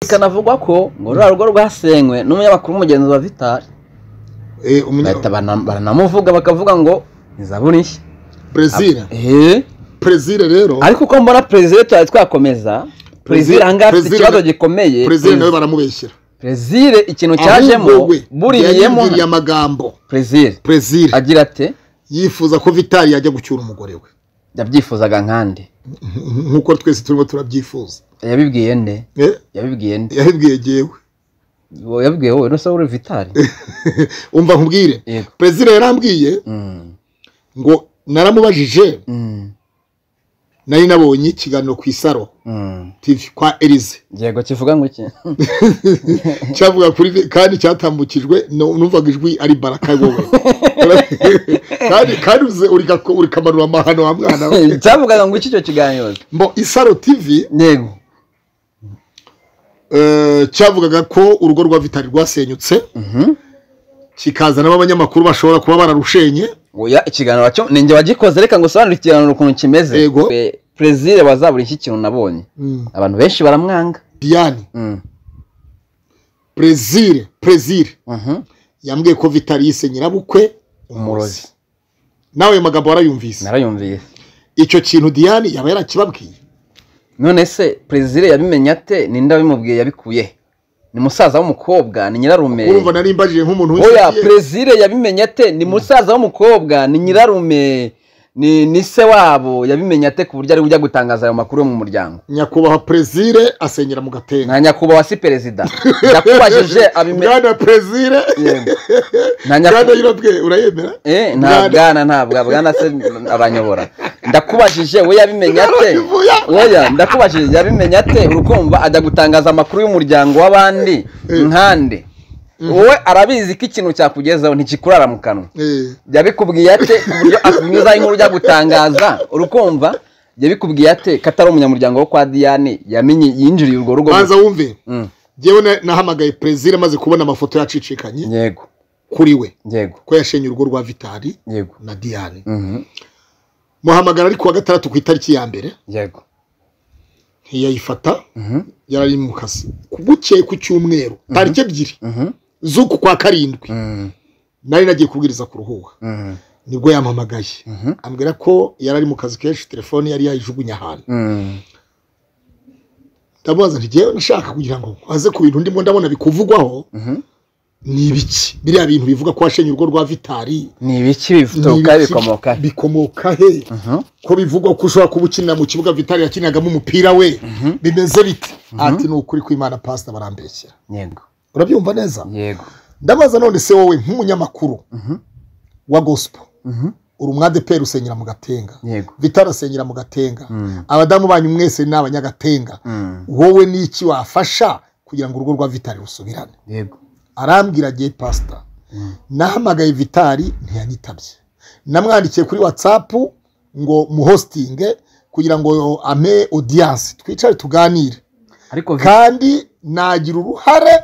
bikanavugwa ko ngo ruriya rugo rwasenywe n'umunyamakuru w'umugenzi wa Vital Eh, umunya- bahita bana- baranamuvuga bakavuga ngo ni zaburi nshya Brazil. Eh, Brazil rero. ariko uko mbona perezida tutari twakomeza perezida ahangaha afite Brazil- ikibazo gikomeye Brazil nawe baramubeshyira. perezida ikintu cyajemo Ahubwo we, buriyemo yayibwiriye amagambo. perezida Brazil agira ati yifuza ko Vitali yajya gucyura umugore we. yabyifuzaga nkande Nkuko twese turimo turabyifuza. yabibwiye nde Eh, yabibwiye nde yabibwiye jewe. Wowe yabibwiye wowe n'usa uri vitali Umva nkubwire. Yego. Brazil yarambwiye Mm, ngo naramubajije mm, nari nabonye ikiganiro ku isaro mm. TV kwa Elize. yego kivuga ngo iki cyavuga kuri vi- kandi cyatambukijwe nu- numvaga ijwi ari baraka wowe kandi kandi uze urigako- urikamanura amahano wa mwana we cyavugaga ngo iki icyo kiganiro mbo isaro tv yego eh, cyavugaga ko urugo rwa vitali rwasenyutse Mhm. kikazanamo abanyamakuru bashobora kuba bararushenye oya ikiganiro cyo ninjye wagikoze reka ngo usobanure ikiganiro ukuntu kimeze Yego. Pe- perezida wazabura iki kintu nabonye abantu benshi baramwanga diane Mm, brezil brezil mhm. yambwiye ko vitali yise nyirabukwe Umurozi. umurozi nawe ayo magambo warayumvise narayumviye icyo kintu diane yaba yarakibabwiye none se perezida yabimenye ate ninde wabimubwiye yabikuye he? ni musaza w'umukobwa ni nyirarume urumva nari mbajije nk'umuntu oya w'inzobere. perezida yabimenye ate ni musaza w'umukobwa ni nyirarume ni ni se wabo yabimenye ate ku buryo ari ujya gutangaza ayo makuru yo mu muryango nyakubahwa perezire asenyera mu gatenga nta nyakubahwa si perezida yakubajije abimenye bwana perezire nta bwana nyakubahwa yirobwe urayemera nta bwana ntabwo bwana se aranyobora ndakubajije we yabimenye ate oya ndakubajije yabimenye ate urukumva ajya gutangaza amakuru y'umuryango w'abandi nkande wowe arabizi ko ikintu cyakugezaho ntikikurara mu kanwa Eh, yabikubwiye ate ku buryo akumwiza inkuru ujya gutangaza urukumva yabikubwiye ate ko atari umunyamuryango wo kwa diyane yamenye yinjiriye urwo rugo banza wumve Mm, ngewe na- nahamagaye perezire amaze kubona amafoto yacicikanye yego kuri we yego ko yashenye urugo rwa vitali yego na diane Mhm, muhamagara ari kuwa gatandatu ku itariki ya mbere yego ntiyayifata Mhm, yarari mu kazi bukeye ku cyumweru tariki ebyiri mhm, z'uku kwa karindwi mhm, nari nagiye kubwiriza kuruhuha mhm, nibwo yampamagaye Mhm. ambwira ko yarari mu kazi kenshi telefone yari yayijugunye ahantu mhm. ndamubaza nti ngewe nashaka kugira ngo aze ku bintu ndimo ndabona bikuvugwaho Mhm. ni ibiki biriya bintu bivuga ko washenye urugo rwa vitali ni ibiki bituruka Ni ibiki bikomoka he? bikomoka he Mhm, ko bivugwa ko ushobora kuba ukinira mu kibuga vitali yakiniragamo umupira we bimeze bite ati ni ukuri kw'imana pasita barambeshyera yego urabyumva neza yego ndabaza none se wowe nk'umunyamakuru Mhm. wa gosipo Mhm, uri umwadeperi usenyera mu gatenga yego vitali asenyera mu gatenga Mm. abadamu banyu mwese ni abanyagatenga Mm, wowe ni iki wafasha kugira ngo urugo rwa vitali rusubirane yego arambwira agiye pasita nahamagaye vitali ntiyanyitabye namwandikiye kuri watsapu ngo muhositinge kugira ngo ame odiyanse twicare tuganire ariko vi- kandi nagira uruhare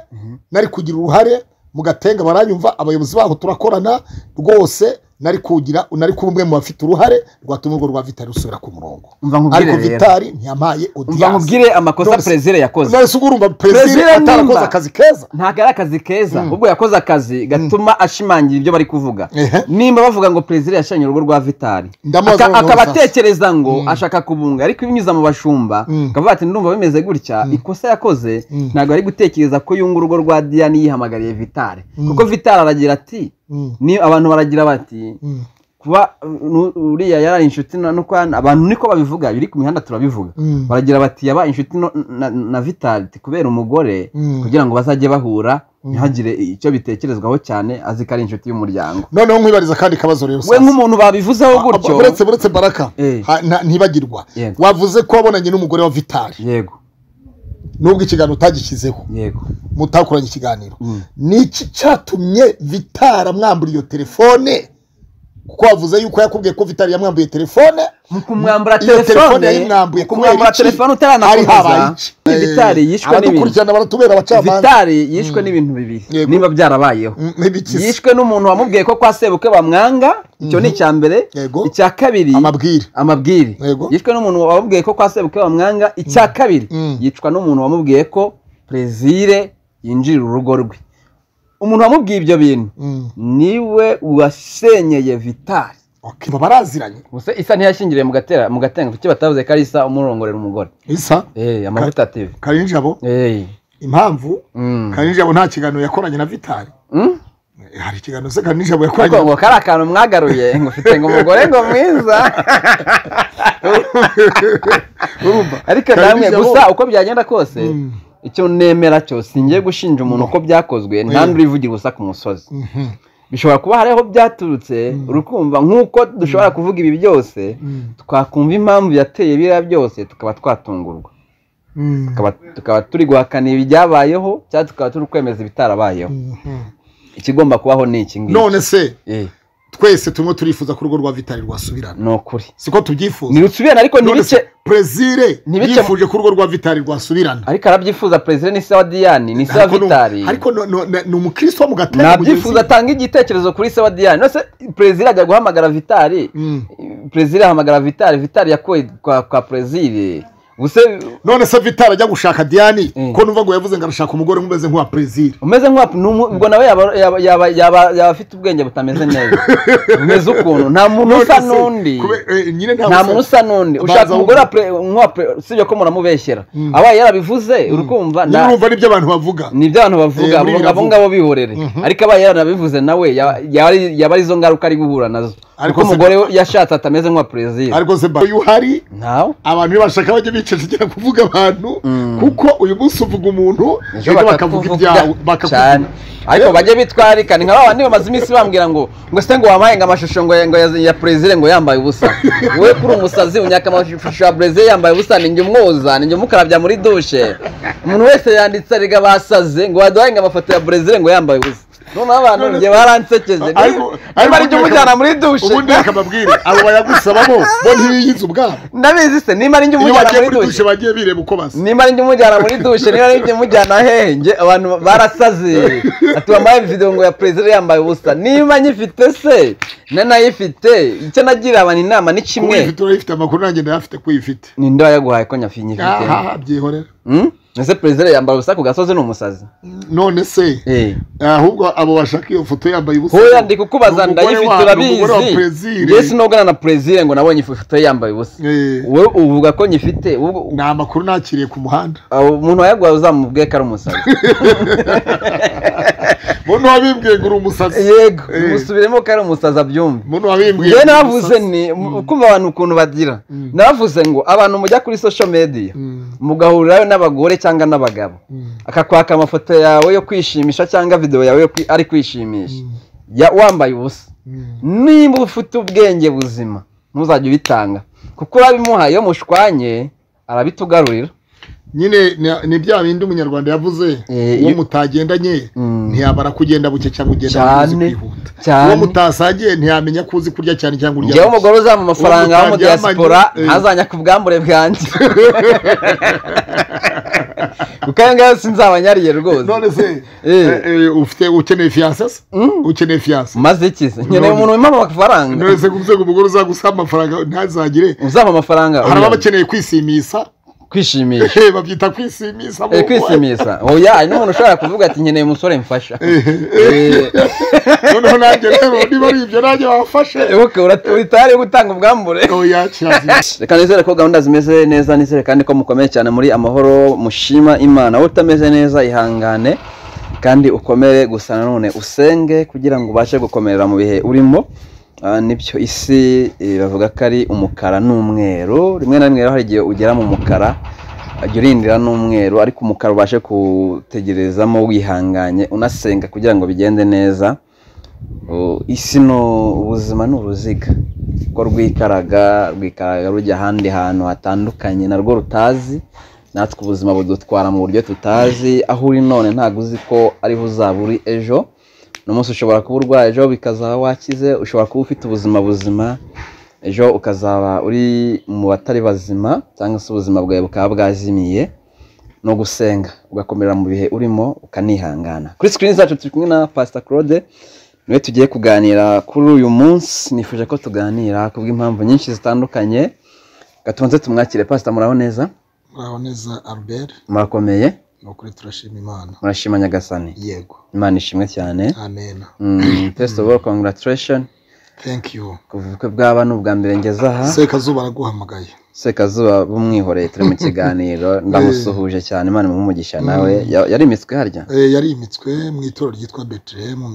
nari kugira uruhare mu gatenga baranyumva abayobozi baho turakorana rwose nari kugira nari kuba umwe mu bafite uruhare rwatuma urwo rwa vitali rusubira ku murongo Umva nkubwire ariko rero. vitali ntiyampaye umva odiyanse nkubwire amakosa None se- perezida yakoze nari sugurumva perezida Perezida atarakoze nimba. akazi keza ntabwo ari akazi keza ahubwo yakoze akazi gatuma ashimangira ibyo bari kuvuga Ehe. nimba bavuga ngo perezida yashanye urugo rwa vitali Ndamubaza Aka- noneho akaba sasa. atekereza ngo ashaka kubunga ariko ibinyuza mu bashumba Mm. akavuga ati ndumva bimeze gutya ikosa yakoze ntabwo ari gutekereza ko yunga urugo rwa diyane yihamagariye vitali kuko vitali aragira ati Mm. ni abantu baragira bati Mm. kuba uh, nu- uriya yari inshuti na nukwana abantu niko babivuga biri ku mihanda turabivuga Mm. baragira bati yaba inshuti no- na, na vitality kubera umugore Mm. kugira ngo bazajye bahura ntihagire icyo bitekerezwaho cyane azi ko ari inshuti y'umuryango noneho nkwibariza kandi kabazo rero we sasa. nk'umuntu babivuzeho gutyo Aba- uretse uretse baraka Eh. ha- nta- ntibagirwa Yego. wavuze ko wabonanye n'umugore wa vitali yego nubwo ikiganiro utagishyizeho yego mutakoranye ikiganiro Mm. niki cyatumye vitali amwambura iyo telefone kuko wavuze yuko yakubwiye ko vitali yamwamburiye telefone mu kumwambura iyo telefone telefone yayimwambuye mu kumwambura telefone utaranakomeza vitali yishwe n'ibintu n'ibintu baratubera abacamanza vitali yishwe n'ibintu bibiri Yego. niba byarabayeho Mm, n'ibikizi yishwe n'umuntu wamubwiye ko kwa sebukwe bamwanga icyo ni icya mbere Yego. icya kabiri amabwire amabwire Yego. yishwe n'umuntu wamubwiye ko kwa sebukwe bamwanga icya kabiri Mm. yicwa n'umuntu wamubwiye ko plezire yinjirira urugo rwe umuntu wamubwiye ibyo bintu Mm. niwe wasenyeye vitari Okay, baba baraziranye gusa isa ntiyashingiriye mu gatera mu gatenga kuki batavuze ko ari isa umurongorera umugore isa eh amavuta tv karinjabo eh impamvu mm. karinjabo nta kiganiro yakoranye na vitari Mm? Eh, hari ikiganiro se karinjabo ariko yakoranye ngo kari akantu mwagaruye ngo ufite ngo umugore ngo mwiza urumva ariko namwe Karinjabo- gusa uko byagenda kose Mm. icyo nemera cyo singiye gushinja umuntu uko byakozwe nta Eh. n'uri uvugira ubusa ku musozi Mhm. bishobora kuba hari aho byaturutse urukumva nk'uko dushobora kuvuga ibi byose Mm. twakumva impamvu yateye biriya byose tukaba twatungurwa Mm. Tukaba- tukaba turi guhakana ibyabayeho cyangwa tukaba turi kwemeza ibitarabayeho Mhm. ikigomba kubaho ni iki ngiki none se Eh, twese turimo turifuza ko urugo rwa vitari rwasubirana ni ukuri siko tubyifuza ntirusubirane ariko none ntibice se perezire ntibice- yifuje ko urugo rwa vitari rwasubirana ariko arabyifuza perezida ni se wa diyani ni se wa Ariko ni- vitari ariko no- no- na- ni umukristo wo mu gatera nabyifuza atanga igitekerezo kuri se wa diyani nose perezida ajya guhamagara vitari perezida ahamagara vitari vitari yakuwe kwa kwa perezida ubuse none se vitari ajya gushaka diyani Mm. ko numva ngo yavuze ngo arashaka umugore umeze nk'uwa perezire umeze nk'uwa numu- ubwo nawe yaba yaba- yaba yaba yaba afite ubwenge butameze neza umeze ukuntu nta muntu usa n'undi nyine nta nta muntu usa n'undi ushaka Baza umugore wa wumva. pre- nk'uwa pre- usibye ko muramubeshyera Mm. abaye yarabivuze urikumva nyine nda- urumva nibyo abantu bavuga ni ibyo abantu bavuga Eh, muri abo biriya abo ngabo bihorere ariko abaye yaranabivuze nawe ya- yaba ari- yaba ari izo ngaruka ari guhura nazo Ariko kuko se- umugore we yashatse atameze nk'uwa perezida ariko se uyu uhari ntawe abantu iyo bashaka bajya bicecekera kuvuga abantu Mm. kuko uyu munsi uvuga umuntu ejo ejo bakavuga ibyawe bakakuvuga bakakuvuga- cyane ariko bajye bitwarikana nka babandi bamaze iminsi bambwira ngo ngo se ngo wampaye ngo amashusho ngo ngo ya, ya perezida ngo yambaye ubusa wowe kuri umusazi unyaka amashusho ya perezida yambaye ubusa ni njye umwoza ni njye umukarabya muri dushe umuntu wese yanditse ariga basaze ngo waduhaye ngo amafoto ya perezida ngo yambaye ubusa noneho abantu njye baransekeje Ariko- niba ari ariko njye umujyana muri dushe ubundi reka mbabwire abo bayagusabamo bo ntibiyizi ubwabo ndabizi se niba ari njye iyo umujyana bagiye muri muri dushe dushe bagiye bireba uko basa nimba ari njye umujyana muri dushe niba ari njye umujyana hehe njye abantu barasaze ati wambaye video ngo ya perezida yambaye ubusa niba nyifite se nanayifite icyo nagira abantu inama ni kimwe kuyifite urayifite amakuru nanjye ndayafite kuyifite ninde wayaguhaye ko nyafi nyifite aha byihorera Hmm? ese perezida yambara ubusa ku gasozi ni umusazi none se Eh. ahubwo abo bashaka iyo foto yambaye ubusa hoya ndi kukubaza ni umugore ndayifite wa- ni urabizi umugore wa perezire. njye sinogana na perezida ngo nabonye ifoto ye yambaye ubusa Eh, wowe uvuga ko nyifite ubwo- ni amakuru nakiriye ku muhanda aho umuntu wayaguhaye uzamubwiye ko ari umusazi mbona wabimbwiye ngo uri umusazi yego Eh. musubiremo ko ari umusazi abyumve mbona wabimbwiye njyewe ngo uri navuze umusazi. ni kumva abantu ukuntu bagira Mm. navuze ngo abantu mujya kuri social media Mm, mugahurirayo n'abagore cyangwa n'abagabo mm, akakwaka amafoto yawe yo kwishimisha cyangwa video yawe yo kwi- ari kwishimisha Ya- wambaye ubusa mm. niba ufite ubwenge buzima ntuzajye ubitanga kuko urabimuhaye iyo mushwanye arabitugarurira nyine ni- ni bya bindi umunyarwanda yavuze Eh, uwo iyo- mutagendanye Mm. ntiyabara kugenda buke cyangwa ugenda uzi cyane kwihuta uwo cyane mutasagiye ntiyamenya ko uzi kurya cyane cyangwa urya njyewe buke. umugore uzampa amafaranga Uwo wo mu mutaryamanye, diaspora eh. ntazanya ku bwambure bwanjye kuko ayo ngayo sinzabanyariye rwose none se Eh. eh, eh, ufite ukeneye fiyanse se ukeneye fiyanse maze iki se nkeneye umuntu wimpa amafaranga none se kuvuze ngo umugore uzagusaba amafaranga ntazagire uzampa amafaranga hari oya, ababa bakeneye kwisimisa kwishimisha Eh, babyita kwisimisa Eh, bo. kwisimisa oya hari n'umuntu ushobora kuvuga ati nkeneye umusore mfasha Eh, noneho nanjye rero niba ari ibyo nanjye wafashe wibuke uritari yo gutanga ubwambure oya kirazira reka nizere ko gahunda zimeze neza nizere kandi ko mukomeye cyane muri amahoro mushima imana wowe utameze neza ihangane kandi ukomere gusa nanone usenge kugira ngo ubashe gukomerera mu bihe urimo Ah, nibyo isi eh, bavuga ko ari umukara n'umweru rimwe na rimwe rero hari igihe ugera mu mukara ajya urindira n'umweru ariko umukara ubashe kutegerezamo wihanganye unasenga kugira ngo bigende neza Uh, isi ni ubuzima ni uruziga ko rwikaraga rwikaraga rujya ahandi hantu hatandukanye narwo rutazi natwe ubuzima budutwara mu buryo tutazi aho uri none ntabwo uzi ko ariho uzaba uri ejo n'umunsi ushobora kuba urwaye ejo bikazaba wakize ushobora kuba ufite ubuzima buzima ejo ukazaba uri mu batari bazima cyangwa se ubuzima bwawe bukaba bwazimiye no gusenga ugakomerera mu bihe urimo ukanihangana kuri sikirini zacu turi kumwe na pasita claude niwe tugiye kuganira kuri uyu munsi nifuje ko tuganira ku bw'impamvu nyinshi zitandukanye gatunze tumwakire pasita muraho neza muraho neza albert murakomeye ni ukuri turashima imana murashima nyagasani yego imana ishimwe cyane amen Mm, first of all congratulation thank you ku bukwe bw'aba ni ubwa mbere ngeze aha sekazuba araguhamagaye sekazuba bumwihoreye turi mu kiganiro ndamusuhuje cyane imana imuhe umugisha nawe Ya- yari imitswe harya Eh, yarimitswe mu itorero ryitwa betelehemu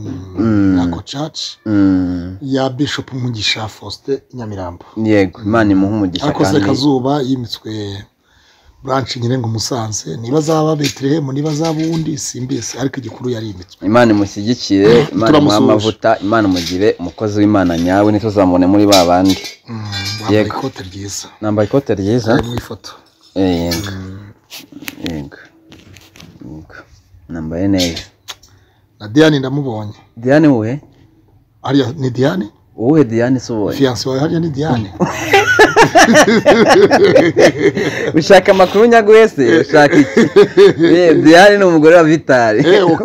nako church Mm, ya bishop mugisha faustin nyamirambo yego imana imuhe umugisha ariko kandi sekazuba yimitswe branche nyine ngo musanze niba azaba betelehemu niba azaba uwundi simbisi ariko igikuru yarimitswe imana imushyigikire imana imuhe Turamusuhuje. amavuta imana imugire umukozi w'imana nyawe ntituzamubone muri ba bandi wambaye Yego. ikote ryiza nambaye ikote ryiza ari mu ifoto Eh, yego yego yego nambaye neza na diane ndamubonye diane wowe hariya ni diane wowe diane si wowe fiyanse wawe hariya ni diane ushaka amakuru nyagwese ushaka iki Eh, diane ni umugore wa vitari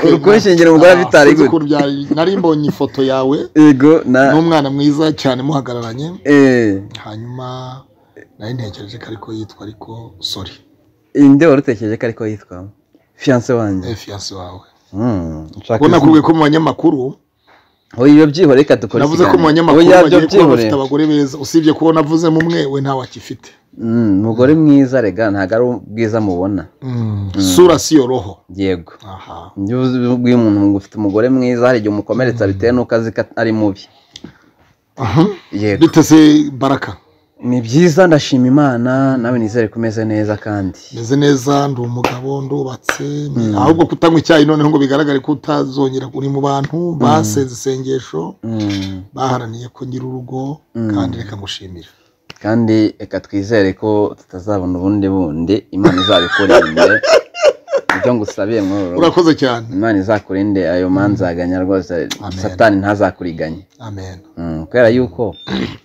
uri kunshingira umugore wa vitari gute gute nari mbonye ifoto yawe yego na n'umwana mwiza cyane muhagararanye eh, hanyuma nari ntekereje ko ariko yitwa ariko sori inde wari utekereje ko ariko yitwa fiyanse wanjye fiyanse wawe Mm, ushaka ubona izina. ko ko mu banyamakuru Oya, iyo byihore reka dukora navuze ko mu banyamakuru Oya, ibyo bagiye kuba byihore bafite abagore beza usibye kuba navuzemo umwe we ntawakifite Mm, umugore mwiza rega ntabwo ari ubwiza mubona sura si yo roho yego aha iyo uzi ubwiye umuntu ngo ufite umugore mwiza hari igihe umukomeretsa bitewe n'uko azi ko ari mubi Aha. yego biteze baraka ni byiza ndashima imana nawe nizere ko umeze neza kandi meze neza ndi umugabo ndubatse ahubwo kutanywa icyayi noneho ngo bigaragare ko utazongera uri mu bantu basenze isengesho Mm. baharaniye ko ngira urugo kandi reka ngushimira kandi reka twizere ko tutazabona ubundi bundi imana izabikurinde ibyo ngusabiye mworo urakoze cyane imana izakurinde ayo manzaganya rwose satani ntazakuriganye amen Mm, kubera yuko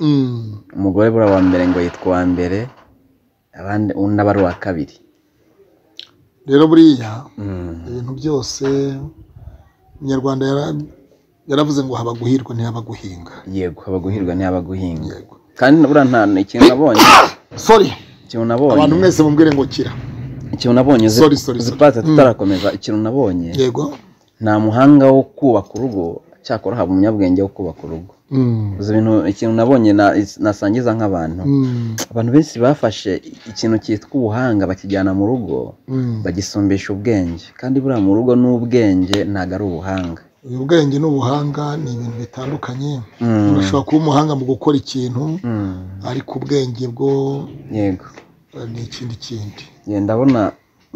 Mm. umugore buriya wa mbere ngo yitwa uwa mbere abandi undi aba ari uwa kabiri rero buriya Mm, ibintu byose umunyarwanda yara- yaravuze ngo haba guhirwa ntihaba guhinga yego abaguhirwa ntihaba guhinga yego kandi buriya nta ikintu nabonye sorry ikintu nabonye abantu mwese mubwire ngo kira ikintu nabonye uzi- Sorry, sorry, uzi sorry. pate tutarakomeza ikintu nabonye yego nta muhanga wo kubaka urugo cyakora haba umunyabwenge wo kubaka urugo Mm. Uzi ibintu ikintu nabonye na- nasangiza nk'abantu Mm. abantu benshi bafashe ikintu cyitwa ubuhanga bakijyana mu rugo Mm. bagisumbisha ubwenge kandi buriya mu rugo n'ubwenge ntabwo ari ubuhanga uyu bwenge n'ubuhanga ni ibintu bitandukanye Mm. urashobora kuba umuhanga mu gukora ikintu Mm, ariko ubwenge bwo yego eh, ni ikindi kindi Ye, ndabona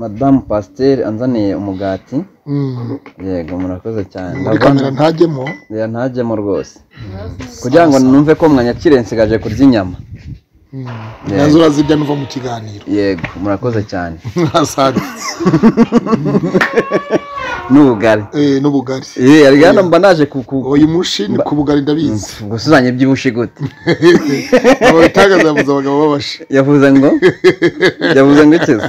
madamu pasiteri anzaniye umugati Mm. yego murakoze cyane muri Ndabona- kamera ntajyemo Oya, ntajyemo rwose kugira ngo numve ko mwanyakire nsigaje kurya inyama Mm. nazo urazirya nuva mu kiganiro yego murakoze cyane asante n'ubugari Eh, n'ubugari Eh, ariko hano mba naje ku- ku- uyu mushi ni ku bugari ndabizi gusuzanya iby'ubushi gute ababitangaza yavuze abagabo babashi yavuze ngo yavuze ngo ikize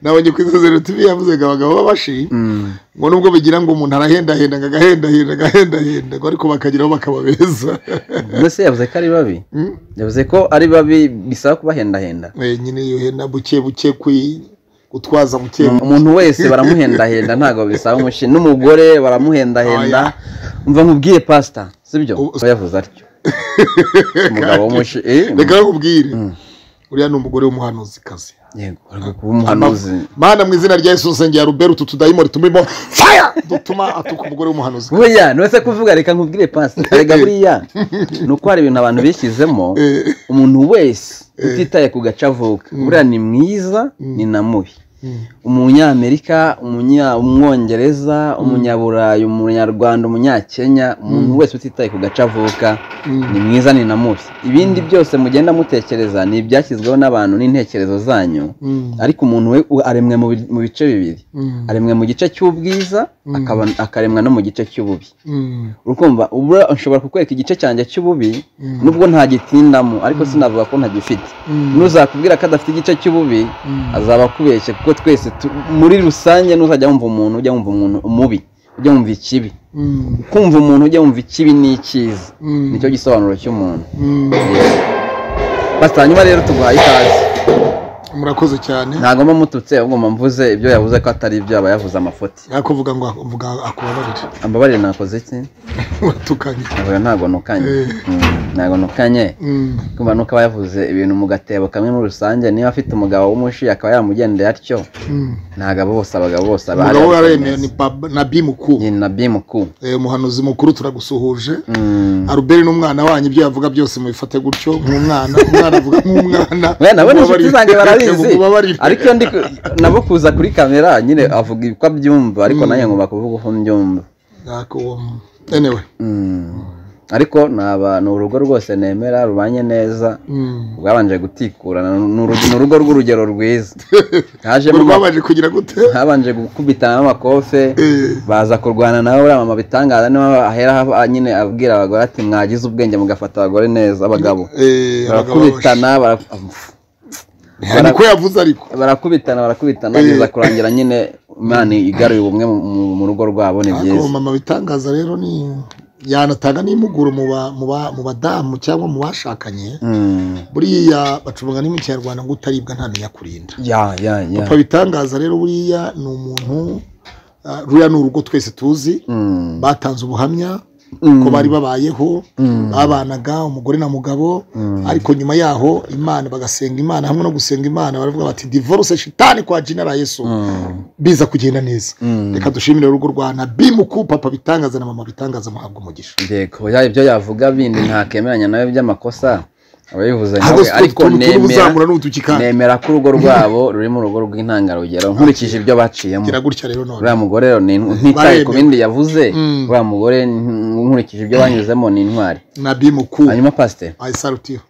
nabonye ku isezerano tv yavuze ngo abagabo babashi Mm, ngo nubwo bigira ngo umuntu arahendahenda ngo agahendahenda agahendahenda ngo ariko bakageraho bakaba beza mbese yavuze ko ari babi Mm. yavuze ko ari babi bisaba kubahendahenda Eh, nyine iyo henda buke buke kwi gutwaza buke umuntu wese baramuhendahenda ntabwo bisaba umushi n'umugore baramuhendahenda Oya. umva nkubwiye pasita sibyo Ubu- Oya, yavuze atyo umugabo w'umushi eh, reka nkubwire uriya ni umugore w'umuhanuzikazi yego ari kuba umuhanuzi mana mu izina rya yesu nsengera rubera utu tudayimoni tumurimo faya dutuma atuka umugore w'umuhanuzi Oya, nose kuvuga reka nkubwire pasi reka buriya ni uko hari ibintu abantu bishyizemo umuntu wese utitaye ku gace avuka buriya ni mwiza ni na mubi umunyamerika umunya- umwongereza umunyaburayi umunyarwanda umunyakenya umuntu wese utitaye ku gace avuka ni mwiza ni na mubi ibindi byose mugenda mutekereza ni ibyashyizweho n'abantu n'intekerezo zanyu Mm. ariko umuntu we u- aremwe mu bi- mu bice bibiri Mm. aremwe mu gice cy'ubwiza akaba- akaremwa no mu gice cy'ububi Mm. urukumva ubu nshobora kukwereka igice cyanjye cy'ububi nubwo ntagitindamo ariko sinavuga ko ntagifite n'uzakubwira ko adafite igice cy'ububi azaba akubeshye kuko twese tu- muri rusange n'uzajya wumva umuntu ujya wumva umuntu umubi ujya wumva ikibi Mm. kumva umuntu ujya wumva ikibi n'icyiza Mm. nicyo gisobanuro cy'umuntu Mm. Pastor, hanyuma rero tuguhaye ikaze murakoze cyane ntabwo mba mututse ahubwo mba mvuze ibyo yavuze ko atari ibyo aba yavuze amafuti nakuvuga ngo avuga akubabarire ambabarire nakoze iki watukanye oya ntabwo nukanye Eh. Mm, ntabwo nukanye Mm. kumva nuko aba yavuze ibintu mu gatebo kamwe muri rusange niba afite umugabo w'umushi akaba yamugendeye atyo Mm. ntagabo bose abagabo bose aba ari umugabo waremeye ni Bab- nabi mukuru ni na bimuku Eh, umuhanuzi mukuru turagusuhuje aruberi n'umwana wanyu ibyo yavuga byose mubifate gutyo nk'umwana umwana avuga nk'umwana we nabo ni inshuti Mubabarire. zanjye barabizi Mubabarire. ariko iyo ndi ku- nabo kuza kuri kamera nyine avuga uko abyumva ariko Mm. nanjye ngomba kuvuga uko mbyumva Nako, um, anyway Mm. ariko ni aba- ni urugo rwose nemera rubanye neza Mm. rwabanje gutikura ni uru- ni urugo rw'urugero rwiza hajemo ama- rwabaje kugira gute habanje gukubitana n'amakofe Eh. baza kurwana nawe uriya mama bitangaza niho ahera ava- nyine abwira abagore ati mwagize ubwenge mugafata abagore neza abagabo Eh, abagabo barakubitana bara- babashe. niko yavuze ariko barakubitana barakubitana Eh. biza kurangira nyine imana igaruye ubumwe mu- mu- mu rugo rwabo ni Ariko byiza mama bitangaza rero ni yanatanga n'impuguro mu ba- mu ba- mu badamu cyangwa mu bashakanye Mm. buriya bacunga ni mu kinyarwanda ngo utaribwa ntamenya kurinda ya ya ya papa bitangaza rero buriya ni umuntu ah, ruriya ni urugo twese tuzi Mm. batanze ubuhamya Mm. ko bari babayeho Mm. babanaga umugore na mugabo ariko nyuma yaho imana bagasenga imana hamwe no gusenga imana baravuga bati divorce shitani kwa jina la yesu Mm. biza kugenda neza Mm. reka dushimire urugo rwa nabimuku papa bitangaza na mama bitangaza muhabwa umugisha yego ya ibyo yavuga bindi ntakemeranya nawe by'amakosa aba yabivuze ntabwo nawe si ariko utuntu nemera uzamura n'utuki kandi nemera ko urugo rwabo ruri mu rugo rw'intangarugero nkurikije ibyo baciyemo gira gutya rero none uriya mugore rero ni ntitaye ku bindi yavuze Mm. uriya mugore n- nkurikije ibyo banyuzemo ni intwari nabimuku hanyuma pasiteri ayisalutiye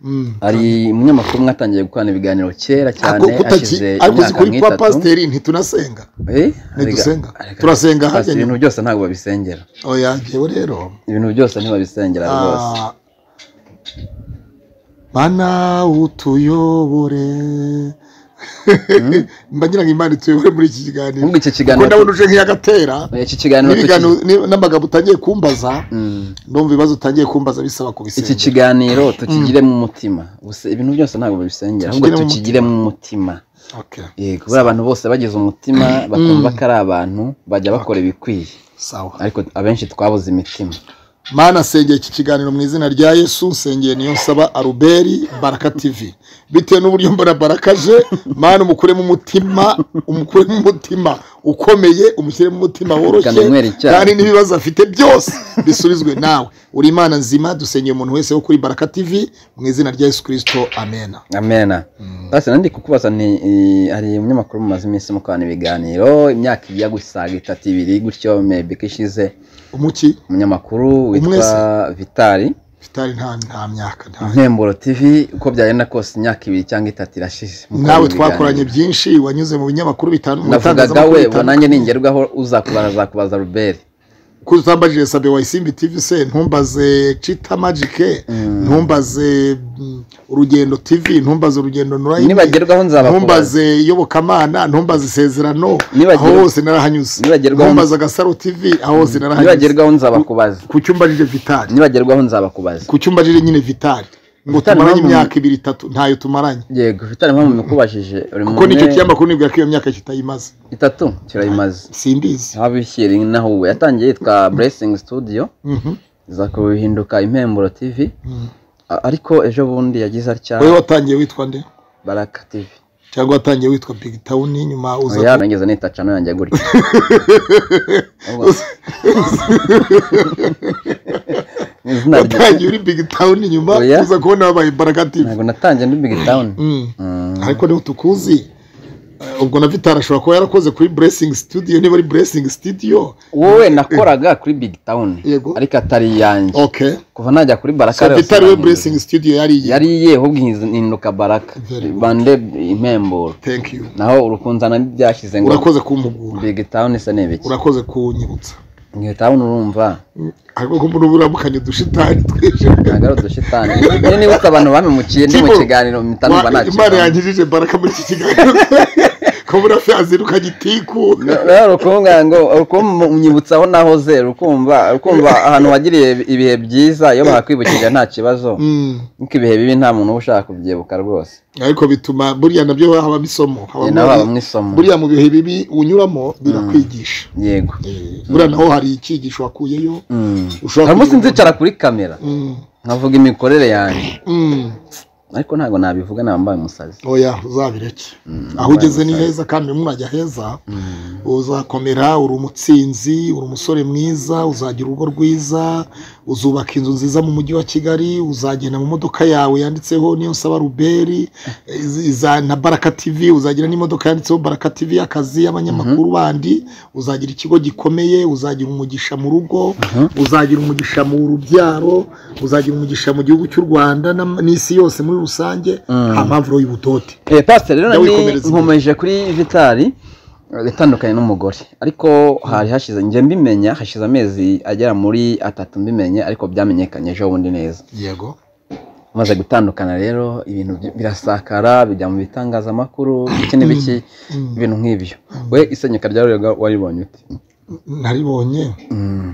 hari umunyamakuru umwe atangiye gukorana ibiganiro kera cyane ariko kutaki hashize ariko uzi imyaka kuri kwa nk'itatu pasiteri ntitunasenga Eh, ntidusenga. arega- Turasenga Pasiteri, hajya ibintu byose ntabwo babisengera oya ngewe rero ibintu byose ntibabisengera rwose Ah, mana utuyobore mba ngira ngo imana ituyobore muri iki kiganiro Ahubwo iki kuko kiganiro ndabona uje nk'iyagatera iki kiganiro n'ibiganiro tuki- ni- n'amagambo utangiye kumbaza Mm. ndumva ibibazo utangiye kumbaza bisaba iki kubisenya kiganiro tukigiremo umutima gusa ibintu byose ntabwo babisengera ahubwo Tukigiremo umutima. tukigiremo umutima Okay, yego buriya abantu bose bagize umutima bakumva ko ari abantu bajya bakora ibikwiye sawa ariko abenshi twabuze imitima mana sengeye iki kiganiro mu izina rya yesu nsengeye niyo nsaba aruberi baraka tv bitewe n'uburyo mbona barakaje mana umukuremo umutima umukuremo umutima ukomeye umushyiremo umutima woroshye Akanywera icyayi. kandi n'ibibazo afite byose bisubizwe nawe uri imana nzima dusengeye umuntu wese wo kuri baraka tv mu izina rya yesu kirisito amena amena basi nandi kukubaza nti i- hari umunyamakuru mumaze iminsi mukorana ibiganiro imyaka ijya gusaga itatu ibiri gutyo maybe ko ishize umuki umunyamakuru witwa Umwese. vitali vitali nta nta myaka nta ntemburo tv uko byagenda kose imyaka ibiri cyangwa itatu irashize mukorana nawe ibiganiro. twakoranye byinshi wanyuze mu binyamakuru bitanu mu navugaga bitangazamakuru we bitanu- nanjye ningerwaho uzakubaza azakubaza ruberi ko utambajije sabe wayisimbi tv se ntumbaze cita magike ntumbaze mm, urugendo tv ntumbaze urugendo nurayini Nibagerwaho nzabakubaza. ntumbaze iyobokamana ntumbaze isezerano Nibagerwa- aho hose narahanyuze Nibagerwaho- ntumbaze agasaro tv aho hose narahanyuze nibagerwaho nzabakubaza ku cyumbajije vitali nibagerwaho nzabakubaza ku cyumbajije nyine vitali ngo Vitali tumaranye mpamvu- imyaka ibiri itatu ntayo tumaranye yego vitali mpamvu mukubajije uri kuko nicyo mu kiyamakuru nibwira ko iyo myaka kitayimaze itatu kirayimaze simbizi abishyiri naho ubu yatangiye yitwa blessing studio Mhm. iza kuhinduka impemburo tv Mm. A- ariko ejo bundi yagize atya wowe watangiye witwa nde baraka tv cyangwa watangiye witwa big town nyuma uza oya nigeze nita cano yanjye gutya Ahubwo- Ni izina rye. watangiye uri big town nyuma Oya. uza kubona wabaye imbaraga tv ntabwo natangiye ndi big town Mm. Mm. ariko niho tukuzi Eh, ubwo na vitara ashobora kuba yarakoze kuri blessing studio niba ari blessing studio wowe nakoraga kuri big town Yego. ariko atari iyanjye okay kuva najya kuri baraka so rero vitara we sinahindura. blessing studio yari iyi yari iye ahubwo hinduka baraka Very good. bande impemburo thank you naho urukunzana ntibyashyize ngo urakoze kumpugura big town se ni ibiki urakoze kunyibutsa big town urumva Mm, ariko ko mbona uburamukanye dushitani twese ntabwo ari udushitani niyo nibutse abantu bamemukiye ndi mu Tibo, kiganiro mpita numva Wa- nta imana kibazo. yangirije imbaraga muri iki kiganiro kuba urafyazi ukagitiku rero urukunga ngo urukumva unyibutsaho nahoze rukumva rukumva ahantu wagiriye ibihe byiza iyo bahakwibukije nta kibazo nk'ibihe ibihe bibi nta muntu uba ushaka kubyibuka rwose ariko bituma buriya nabyo habamo isomo Ye, naho habamo isomo buriya mu bihe bibi unyuramo birakwigisha yego buriya naho hari icyigisho wakuyeyo Mm. ushobora hari umunsi kugira- nzicara kuri kamera Mm, nkavuga imikorere yanjye mm. ariko ntabwo nabivuga nambaye umusazi oya uzabireke aho ugeze ni heza kandi mwajya heza uzakomera uri umutsinzi uri umusore mwiza uzagira urugo rwiza uzubaka inzu nziza mu mujyi wa kigali uzagenda mu modoka yawe yanditseho niyo saba ruberi izi- iza- na baraka tivi uzagira n'imodoka yanditseho baraka tivi y'akazi y'abanyamakuru bandi uzagira ikigo gikomeye uzagira umugisha mu rugo uzagira umugisha mu rubyaro uzagira umugisha mu gihugu cy'u rwanda n'am- n'isi yose muri rusange nta mpamvu uri ubudote Eh, pastor rero Jya ni wikomereza imbere. nkomeje kuri vitari eh, itandukanye n'umugore ariko hari hashize njye mbimenya hashize amezi agera muri atatu mbimenya ariko byamenyekanye ejo bundi neza yego umaze gutandukana rero ibintu by- birasakara bijya mu bitangazamakuru iki n'ibiki ibintu nk'ibyo we isenyuka rya rurega waribonye ute naribonye Mm.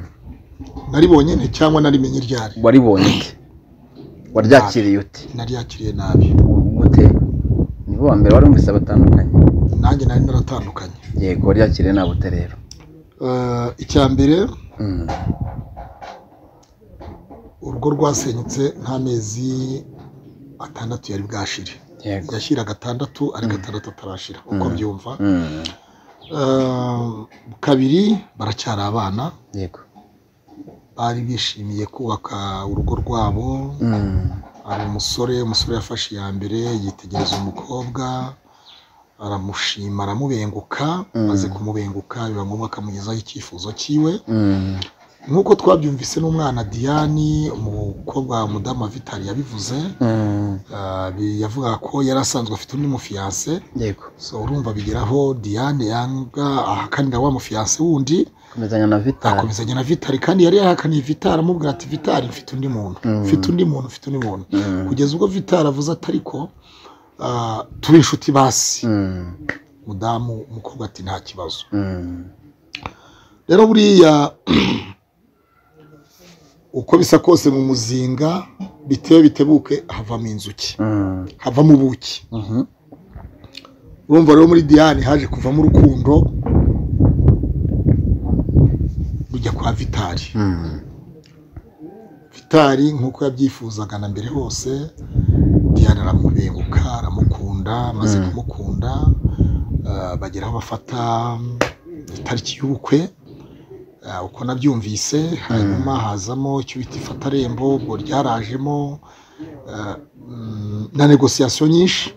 naribonye nte cyangwa narimenye ryari waribonye ute waryakiriye ute naryakiriye nabi gute nibo wa mbere wari umvise batandukanye nanjye nari naratandukanye yego waryakiriye nabute rero Eh, icya mbere Mm. urugo rwasenyutse nk'amezi atandatu yari bwashire yego yashyira gatandatu ari gatandatu atarashira uko mbyumva Mm. Eh, kabiri baracyari abana yego bari bishimiye kubaka urugo rwabo Mm. hari umusore umusore yafashe iya mbere yitegereza umukobwa aramushima aramubenguka amaze kumubenguka biba ngombwa akamugezaho icyifuzo cyiwe Mm. nk'uko twabyumvise n'umwana diane umukobwa wa mudamu vitali yabivuze Mm. ah, bi- yavugaga ko yari asanzwe afite undi mufiyanse yego so urumva bigeraho diane yanga ahakanira wa mufiyanse wundi komezanya na vitari akomezanya na vitali kandi yari yahakaniye vitali amubwira ati vitali mfite undi muntu mfite undi muntu mfite undi muntu kugeza ubwo vitali avuze ati ariko ah, tube inshuti basi Mm. mudamu umukobwa ati nta kibazo Mm. rero buriya uko bisa kose mu muzinga bitewe bitebuke havamo inzuki Mm. havamo ubuki Mhm. urumva rero muri diane haje kuvamo urukundo rujya kwa vitali Mm. vitali nk'uko yabyifuzaga na mbere hose diane aramubenguka aramukunda amaze kumukunda ah, bageraho bafata itariki y'ubukwe Ah, uko nabyumvise hanyuma hazamo icyo bita ifatarembo ubwo ryarajemo ah, mm, na negosiyasiyo nyinshi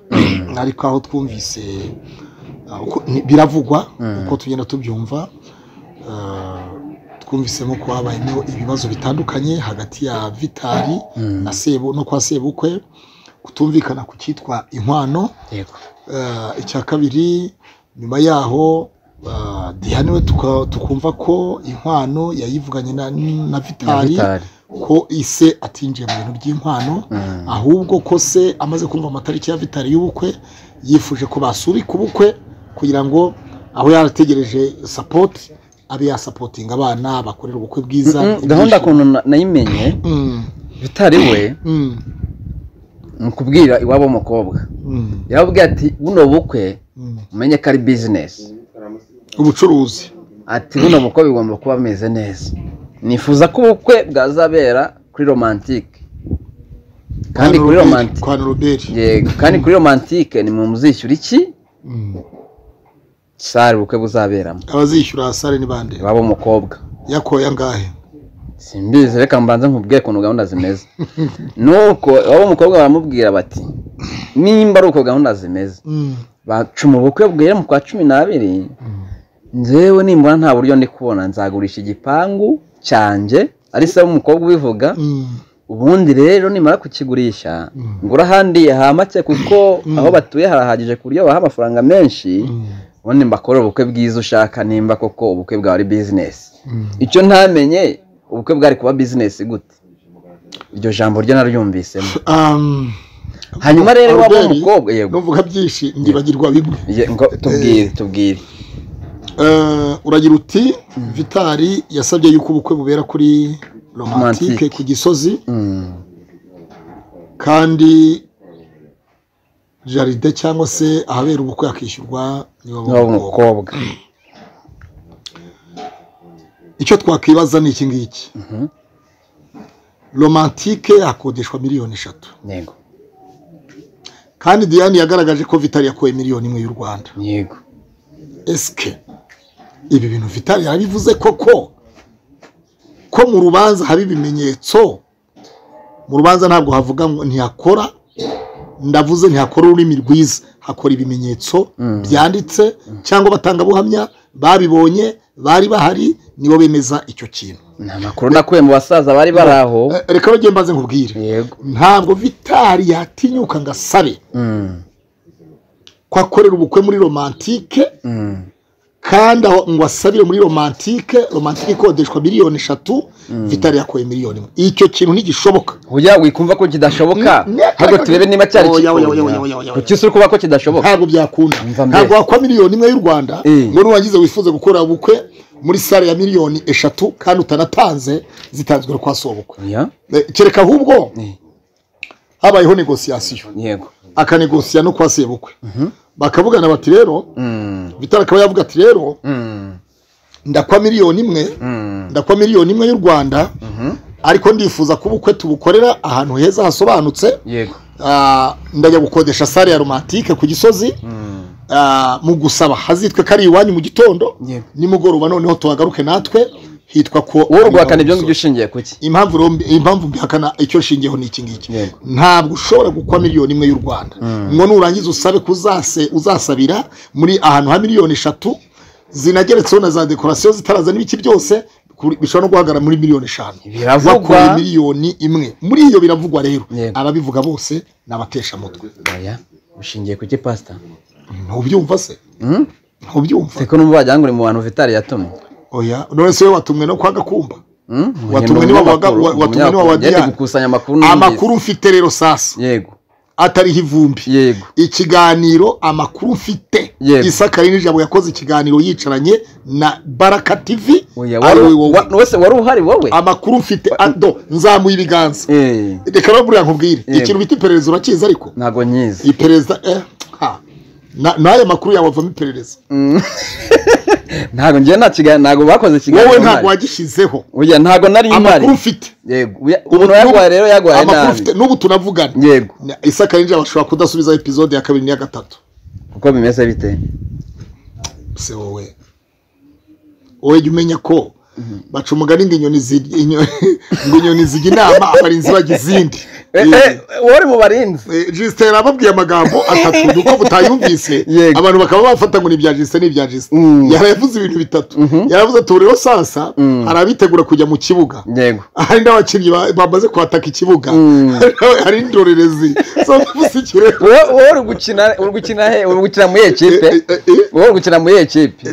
ariko aho twumvise ah, uko- ni- biravugwa uko tugenda tubyumva Ah, twumvisemo ko habayemo ibibazo bitandukanye hagati ya vitali na sebu no kwa sebukwe kutumvikana ku cyitwa inkwano yego Ah, icya kabiri nyuma yaho ah, Diane we tuka- tukumva ko inkwano yayivuganye na, na na vitali vitari ko ise atinjiye mu bintu by'inkwano ahubwo ko se amaze kumva amatariki ya vitali y'ubukwe yifuje ko basubika ubukwe kugira ngo aho yarategereje sapoti abe yasapotinga abana bakorera ubukwe bwiza Mm, gahunda kuntu na- nayimenye Mm, vitari we mm, ni ukubwira iwabo w'umukobwa mm, yarababwiye ati buno bukwe mm. umenye ko ari bizinesi ubucuruzi ati buno bukwe bigomba kuba bimeze neza nifuza ko ubukwe bwazabera kuri romantike kandi kuri romantike kwa noroberi yego kandi kuri romantike ni mu muzishyura iki sare ubukwe buzaberamo abazishyura sare ni bande iwabo w'umukobwa yakoye angahe simbizi reka mbanze nkubwire ukuntu gahunda zimeze nuko iwabo w'umukobwa baramubwira bati nimba ari uko gahunda zimeze bacuma ubukwe bwera mu kwa cumi n'abiri nzewe nimbura nta buryo ndi kubona nzagurisha igipangu cyanjye ari se w'umukobwa ubivuga ubundi rero nimara kukigurisha ngura ahandi hamake kuko aho batuye harahagije ku buryo baha amafaranga menshi ubundi mbakore ubukwe bwiza ushaka nimba koko ubukwe bwawe ari bizinesi icyo ntamenye ubukwe bwari kuba bizinesi gute iryo jambo ryo naryumvisemo hanyuma rero waba Albert, umukobwa yego n'uvuga byinshi ndibagirwa bimwe Ye- ngo tubwire tubwire Eh, uragira uti vitari yasabye yuko ubukwe bubera kuri romantike Romantike. ku gisozi Mm. kandi jaride cyangwa se ahabera ubukwe hakishyurwa niba waba umukobwa icyo twakwibaza ni iki ngiki romantike hakodeshwa miliyoni eshatu yego kandi diane yagaragaje ko vitari yakoye miliyoni imwe y'u rwanda yego esike ibi bintu vitari yabivuze koko ko mu rubanza haba ibimenyetso mu rubanza ntabwo havuga ngo ntiyakora ndavuze ntiyakora ururimi rwiza hakora ibimenyetso byanditse cyangwa abatangabuhamya babibonye bari bahari nibo bemeza icyo kintu ni amakuru nakuye mu basaza bari bari aho Eh, reka bagiye mbanze nkubwire yego ntabwo vitari yatinyuka ngo asabe Mm. ko akorera ubukwe muri romantike Mm. kandi aho ngo asabire muri romantike romantike ikodeshwa miliyoni eshatu vitari yakoye miliyoni imwe icyo kintu ntigishoboka Ujya wikumva ko kidashoboka Ne- ne- ahubwo turebe niba cyari Oya, oya, oya, oya, oya, oya. kikunda kuki uri kuba ko kidashoboka ntabwo byakunda Umva mbe. ntabwo wakora miliyoni imwe y'u rwanda Eh. ngo nurangiza wifuze gukora ubukwe muri sare ya miliyoni eshatu kandi utanatanze zitanzwe kwa se ubukwe Oya, Eh, kereka ahubwo Eh. habayeho negosiyasiyo yego akanegosiya no kwa se ubukwe bakavugana bati rero Mm. vitari akaba yavuga ati rero Mm. ndakwa miliyoni imwe Mm. ndakwa miliyoni imwe y'u rwanda ariko ndifuza ko ubukwe tubukorera ahantu heza hasobanutse yego Ah, ndajya gukodesha sare ya romantike ku gisozi Ah, mu gusaba hazitwe ko ari iwanyu mu gitondo Yego. nimugoroba noneho tuhagaruke natwe hitwa ko wowe urwakana ibyo ngibyo ushingiye kuki impamvu ro- impamvu mbihakana icyo nshingiyeho ni iki ngiki Yego. ntabwo ushobora gukwa miliyoni imwe y'u rwanda ngo nurangiza usabe kuzase uzasabira muri ahantu ha miliyoni eshatu zinageretseho na za dekorasiyo zitarazana ibiki byose kuri- bishobora no guhagarara muri miliyoni eshanu Biravugwa. Wakuye miliyoni imwe muri iyo biravugwa rero Yego. ababivuga bose ni abateshamutwe oya ushingiye kuki pasita ntubyumva se Mm? ntubyumva seko numva wagira ngo uri mu bantu vitari yatumye oya none se wowe watumwe no kwa gakumba Mm? Watumwe niwa waga- Umunyamakuru, wa- watumwe niwa umunyamakuru. wa Yagiye Diane. gukusanya amakuru numvise. amakuru mfite rero sasa yego atariho ivumbi yego ikiganiro amakuru mfite Yego. isakari n'ijabo yakoze ikiganiro yicaranye na baraka tv oya ari wari- wowe. wa- wese wari uhari wowe amakuru mfite ado nzamuye ibiganza Eh, reka rero buriya nkubwire Yego. ikintu bita iperereza urakizi ariko ntabwo nyizi iperereza eh, ha. Na- n'aya makuru yawe avamo iperereza ntabwo njye nta kiganiro ntabwo bakoze ikiganiro wowe ntabwo mpari. wagishyizeho oya ntabwo nari mpari amakuru mfite yego uya- umuntu yarwaye rero yarwaye amakuru nabi mfite n'ubu tunavugana yego isakari n'ijabo ashobora kudasubizaho epizode ya kabiri n'iya gatatu kuko bimeze bite se wowe wowe jya umenya ko baca umugani ngo inyoni zirya inyo- ngo inyoni zijya inama abarinzi bajya izindi Eh, eh, wowe uri mu barinzi jisite yarababwiye amagambo atatu nuko mutayumvise Yego. abantu bakaba bafata ngo ni ibya jisite ni ibya jisite Mm. yaravuze ibintu bitatu yaravuze ati ubu rero sasa hari abitegura kujya mu kibuga yego hari n'abakinnyi ba- bamaze kwataka ikibuga hari n'indorerezi zavuze ikirere wowe wowe uri gukina uri gukina he uri gukina muri ekipe wowe uri gukina muri ekipe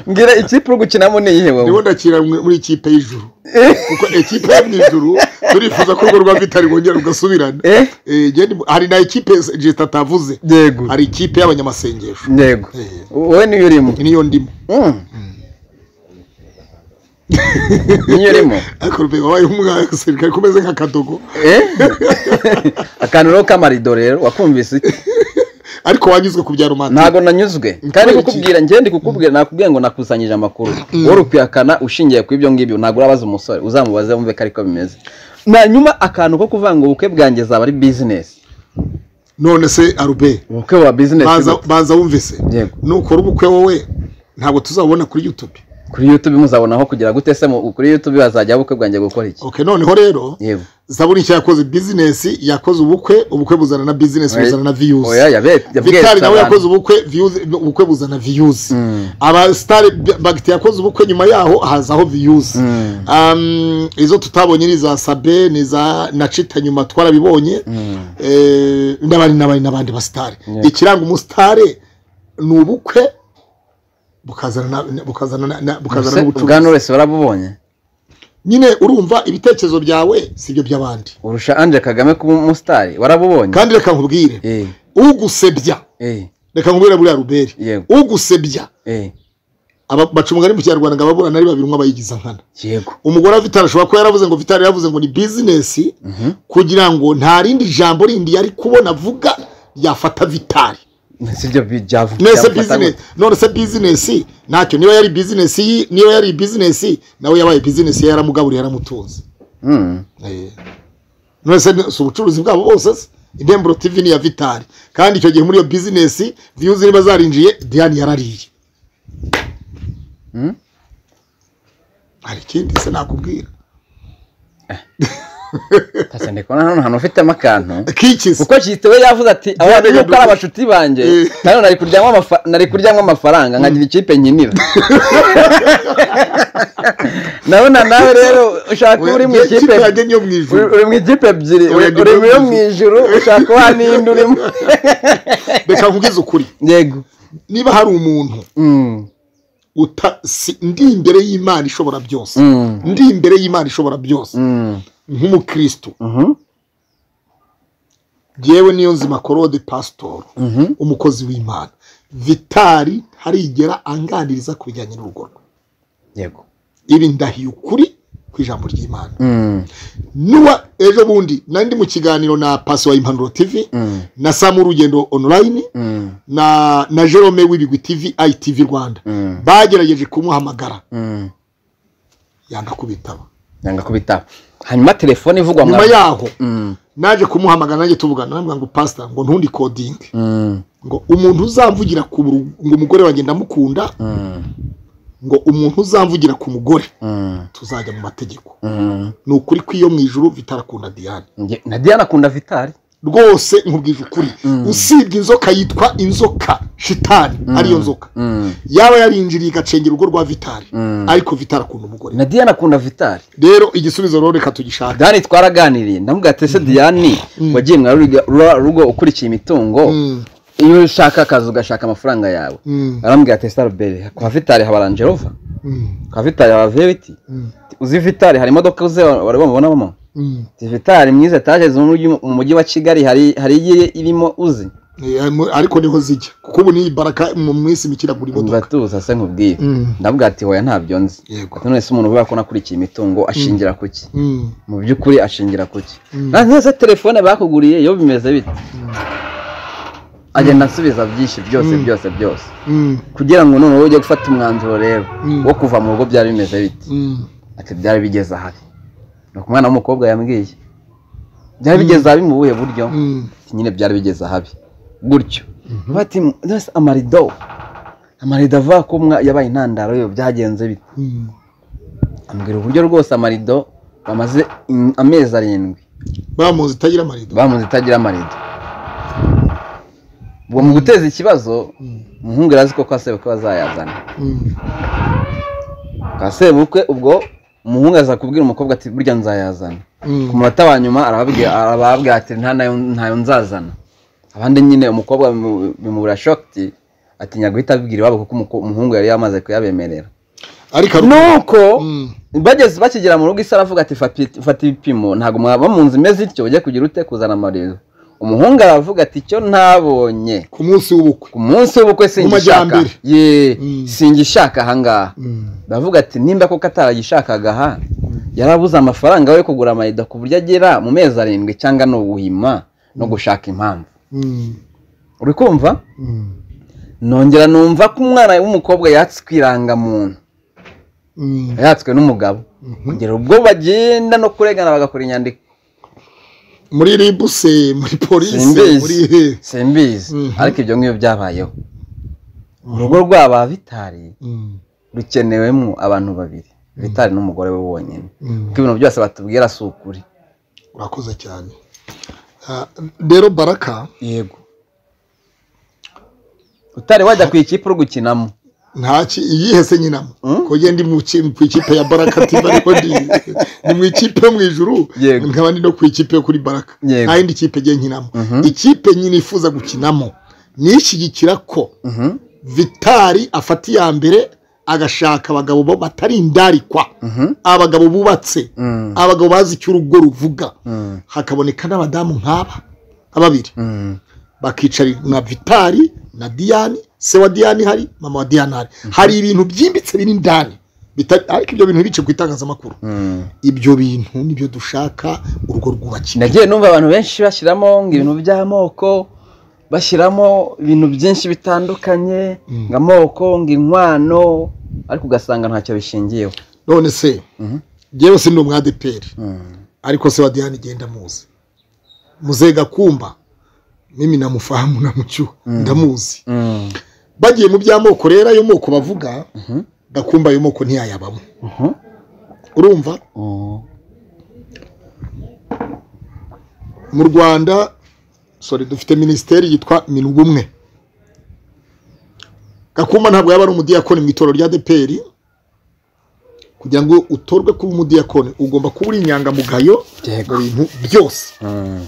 mbwira ikipe uri gukinamo ni iyihe wowe ndimo ndakira mwe- muri ikipe y'ijuru kuko ikipe yo mu ijuru turifuza ko urwo rwa vitari rwongera rugasubirana Eh? Eh, njye ndi- hari na ikipe jisita atavuze yego hari ikipe y'abanyamasengesho yego Eh. wowe niyo urimo niyo ndimo Mm. niyo urimo ariko rube wabaye umwasirikare kumeze nk'akadogo Eh? akantu rero k'amarido rero wakumvise iki? ariko wanyuzwe ku bya romantike ntabwo nanyuzwe kandi kukubwira njye ndi kukubwira nakubwiye ngo nakusanyije amakuru wowe ukuyakana ushingiye ku ibyo ngibyo ntabwo urabaza umusore uzamubaze wumve ko ariko bimeze hanyuma akantu ko kuvuga ngo ubukwe bwanjye zaba ari bizinesi none se arube ubukwe buba bizinesi banza banza wumve se Yego. nukora ubukwe wowe ntabwo tuzabona kuri youtube kuri youtube muzabonaho kugira gute se mu- kuri youtube bazajya ubukwe bwanjye gukora iki ok noneho rero yego zaburi nshya yakoze bizinesi yakoze ubukwe ubukwe buzana na bizinesi buzana na viyuzi oya yabe- yabweretse vitari nawe abantu. yakoze ubukwe views ubukwe buzana views aba star bagiti yakoze ubukwe nyuma yaho hazaho views um, izo tutabonye ni za sabe ni za nacita nyuma twarabibonye eh, n'abandi n'abandi n'abandi ba star ikiranga umusitare ni ubukwe bukazana na- bukazana na- na- bukazana Ese n'ubucuruzi ubwa knowless barabubonye nyine urumva ibitekerezo byawe si ibyo by'abandi urusha anje kagame kuba umusitari warabubonye kandi reka nkubwire eh ugusebya eh reka nkubwire buriya ruberi yego ugusebya eh aba- baca umugani mu kinyarwanda ngo ababurana ari babiri umwe abayigiza nkana yego umugore wa vitari ashobora kuba yaravuze ngo vitari yavuze ngo ni bizinesi kugira ngo nta rindi jambo rindi yari kubona avuga ryafata vitari si byo byavuga nese bizinesi none se bizinesi ntacyo niba yari bizinesi yi- niba yari bizinesi nawe yabaye bizinesi ye, yaramugaburiye yaramutunze Eh. none se ni- si ubucuruzi bwabo bose se indemburo tv ni iya vitari kandi icyo gihe muri iyo bizinesi viyuzi niba zarinjiye diane yarariye Hmm? hari ikindi se nakubwira ndikubona hano ahantu ufitemo akantu kiki se kuko kitwe yavuze ati abana reka yuko ari duko- abashuti banjye Eh. nayo nari kuryamo amafa- nari kuryamo amafaranga nkagira ikipe nkinira nabona nawe rero ushaka Oya, uri mu nge- ikipe kipe yanjye niyo mu uri ijuru uri mu ikipe ebyiri Oya, uri ndi uri mu yo mu mu ijuru ushaka uwa n'indi urimo reka nkubwize ukuri yego niba hari umuntu Mm, uta si- ndi imbere y'imana ishobora byose mm, ndi imbere y'imana ishobora byose mm, nk'umukristo mhm, yewe niyo nzima korode pasitori mhm. umukozi w'imana vitari ntarigera anganiriza ku bijyanye n'urugo rwe yego ibi ndahiye ukuri ku ijambo ry'imana Mm, nuwa ejo bundi nari ndi mu kiganiro na pasi wa impanuro tv mm, na samu urugendo online mm, na na jerome w'ibigwi tv itv rwanda mm, bagerageje kumuhamagara mm. yanga kubitaba yanga kubitaba hanyuma telefone ivugwa nyuma mwa- yaho Mm, naje kumuhamagara nanjye tuvugana namubwira ngo pasita ngo ntundi kodinge mm, ngo umuntu uzamvugira ku buru- ngo umugore wanjye ndamukunda mm, ngo umuntu uzamvugira ku mugore mm, tuzajya mu mategeko mm. ni ukuri ko iyo mu ijuru vitarakunda diane Nge- na diana akunda vitari rwose nkubwije ukuri usibye inzoka yitwa inzoka shitani ariyo nzoka Mm, yaba yarinjiriye igacengera urugo rwa vitari Mm. ariko vitari akunda umugore na diana akunda vitari rero igisubizo rero reka tugishake diane twaraganiriye ndamuga ati ese diane wagiye mwa ruga- rura- rugo ukurikiye imitungo Mm, iyo ushaka akazi ugashaka amafaranga yawe mm, arambwira ati staruberi kwa vitari haba rangerova mm, kwa vitari haba veriti mm, uzi vitari hari imodoka uze wari wamubonamo mm. Ati, vitari mwiza etaje zo mu mujyi- mu mujyi wa kigali hari hari iyi irimo uzi Eh, mu- ariko niho zijya kuko ubu niyi baraka mu minsi mikira buri umva modoka tuza se nkubwire Mm. ndavuga ati hoya ntabyo nzi Yego. ati none se umuntu uvuga ko nakurikiye imitungo ashingira ku ki Mm, mu by'ukuri ashingira ku ki Mm. na neza telefone bakuguriye yo bimeze bite agenda asubiza byinshi byose Mm. byose byose mm, kugira ngo noneho ujye gufata umwanzuro rero Mm. wo kuva mu rugo byari bimeze bite mm. ati byari bigeze ahari ni uko umwana w'umukobwa yambwiye byari bigeze ahabi mu buhe buryo Mm. nyine byari bigeze ahabi gutyo bati "Mbese amarido amarido avuga ko umwa- yabaye intandaro yo byagenze bite Mm. ambwira uburyo rwose amarido bamaze in- amezi arindwi bamuzi itagira amarido bamuze itagira amarido ubwo mu guteza ikibazo umuhungu yari azi ko kwa sebukwe bazayazana Mm, kwa sebukwe ubwo umuhungu aza kubwira umukobwa ati burya nzayazana mm. ku munota wa nyuma arababwira arababwira ati nta nayo ntayo nzazana abandi nyine umukobwa bimu- bimubura shokiti atinya guhita abibwira iwabo kuko umuko- umuhungu yari yamaze kuyabemerera ariko hari- nuko Mm. bageze bakigera mu rugo isi aravuga ati "Fati- fata ibipimo ntabwo mwaba mu nzu imeze ityo ujye kugira ute kuzana amarido umuhungu aravuga ati icyo ntabonye ku munsi w'ubukwe ku munsi w'ubukwe singishaka majyambere. ye Mm. singishaka ahangaha baravuga ati nimba koko ataragishakaga aha yarabuze amafaranga yo kugura amayida ku buryo agera mu mezi arindwi cyangwa ni uguhima no gushaka impamvu uri kumva nongera numva ko umwana w'umukobwa yatswe irangamuntu yatswe n'umugabo kugera ubwo bagenda no kurengana bagakora inyandiko muri ribu se muri polisi muri simbizi hehe simbizi Mhm. ariko ibyo ngibyo byabayeho urugo rw'aba bitari rukenewemo abantu babiri bitari n'umugore we wonyine kuko ibintu byose batubwira si ukuri urakoze cyane Ah, rero baraka yego utari wajya ku ikipe uri gukinamo ntaki iyihe se nyinamo ko ngende mu ki- ku ikipe ya baraka tiba ariko ndi ni mu ikipe yo mu ijuru Yego. nkaba ndi no ku ikipe yo kuri baraka Yego. nta yindi kipe ngiye nkinamo ikipe nyine ifuza gukinamo nishyigikira ko vitari afata iya mbere agashaka abagabo bo batari indarikwa Mhm. abagabo bubatse Mm. abagabo bazi icyo urugo ruvuga Mm. hakaboneka n'abadamu nk'aba ababiri Mm. bakicara na vitari na diyani se wa diyani hari mama wa diyani hari hari ibintu byimbitse biri indani bitari- ariko ibyo bintu ntibice ku itangazamakuru Mm. ibyo bintu nibyo dushaka urugo rwubakira nagiye numva abantu benshi bashyiramo ngo ibintu by'amoko bashyiramo ibintu byinshi bitandukanye ngo amoko ngo inkwano ariko ugasanga ntacyo bishingiyeho none se Mhm. njyewe si ndi umwadeperi Mm. ariko se wa diyani genda muzi muzehe gakumba mimi namufahamu namucyuha ndamuzi Mm. bagiye mu by'amoko rero ayo moko bavuga Mhm. gakumba ayo moko ntiyayabamo Mhm. urumva Oh. mu rwanda sorry dufite minisiteri yitwa minubumwe gakumba ntabwo yaba ari umudiyakoni mu itorero rya deperi kugira ngo utorwe kuba umudiyakoni ugomba kuba uri inyangamugayo Yego. mu bintu byose Mm.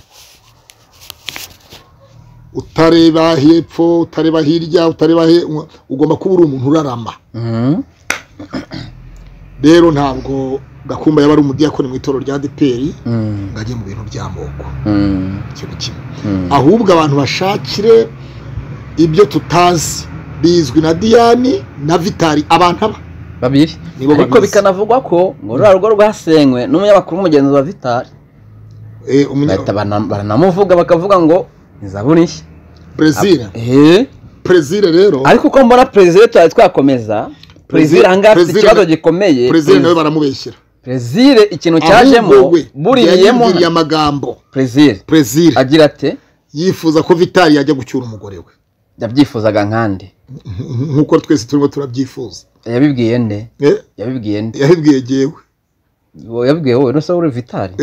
utareba hepfo utareba hirya utareba he ugomba kuba uri umuntu urarama Mhm. rero ntabwo gakumba yaba ari umudiyakoni mu itorero rya deperi Mm. ngo ajye mu bintu by'amoko Mm. ikintu kimwe Mm. ahubwo abantu bashakire ibyo tutazi bizwi na diyani na vitari abantu aba babiri Nibo ariko babizi. bikanavugwa ko ngo ruriya rugo rwasenywe n'umunyamakuru w'umugenzi wa vitari Eh, umunya- bahita barana- baranamuvuga bakavuga ngo ni zaburi nshya perezida Eh, perezida rero ariko uko mbona perezida tutari twakomeza perezida ahangaha afite Perezida- ikibazo gikomeye perezida nawe baramubeshyera perezida ikintu Ahubwo cyajemo we buriyemo yayibwiriye amagambo perezida perezida agira ate yifuza ko vitari yajya gucyura umugore we yabyifuzaga nkande Nk- nk'uko twese turimo turabyifuza yabibwiye nde Eh, yabibwiye nde yabibwiye yewe Wowe yabibwiye wowe n'usa uri vitari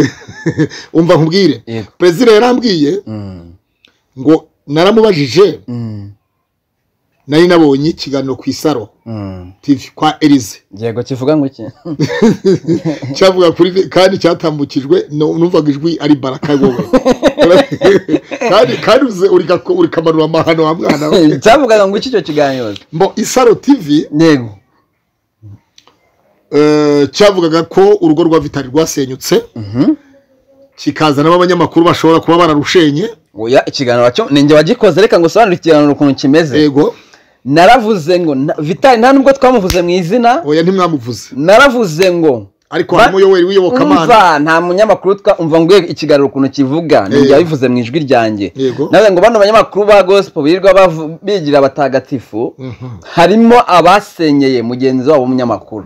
umva nkubwire yego perezida yarambwiye Mm, ngo naramubajije mm, nari nabonye ikiganiro ku isaro mm. TV kwa elize yego kivuga ngo iki cyavuga kuri vi- kandi cyatambukijwe nu- numvaga ijwi ari baraka wowe kandi kandi uze urigako- urikamanura amahano wa mwana we cyavugaga ngo iki icyo kiganiro mbo isaro tv yego eh, cyavugaga ko urugo rwa vitari rwasenyutse Mhm. kikaza n'abanyamakuru bashobora kuba bararushenye oya ikiganiro cyo ni njye wagikoze reka ngo usobanure ikiganiro ukuntu kimeze yego naravuze ngo na- vitali nta nubwo twamuvuze mu izina oya ntimwamuvuze naravuze ngo ariko Ba- harimo yoweri w'iyobokamana umva nta munyamakuru twa umva ngo ye ikiganiro ukuntu kivuga ni Yego. njye wabivuze mu ijwi ryanjye Yego. nawe ngo bano banyamakuru ba gospel birirwa bavu- bigira abatagatifu Mhm. harimo abasenyeye mugenzi wabo w'umunyamakuru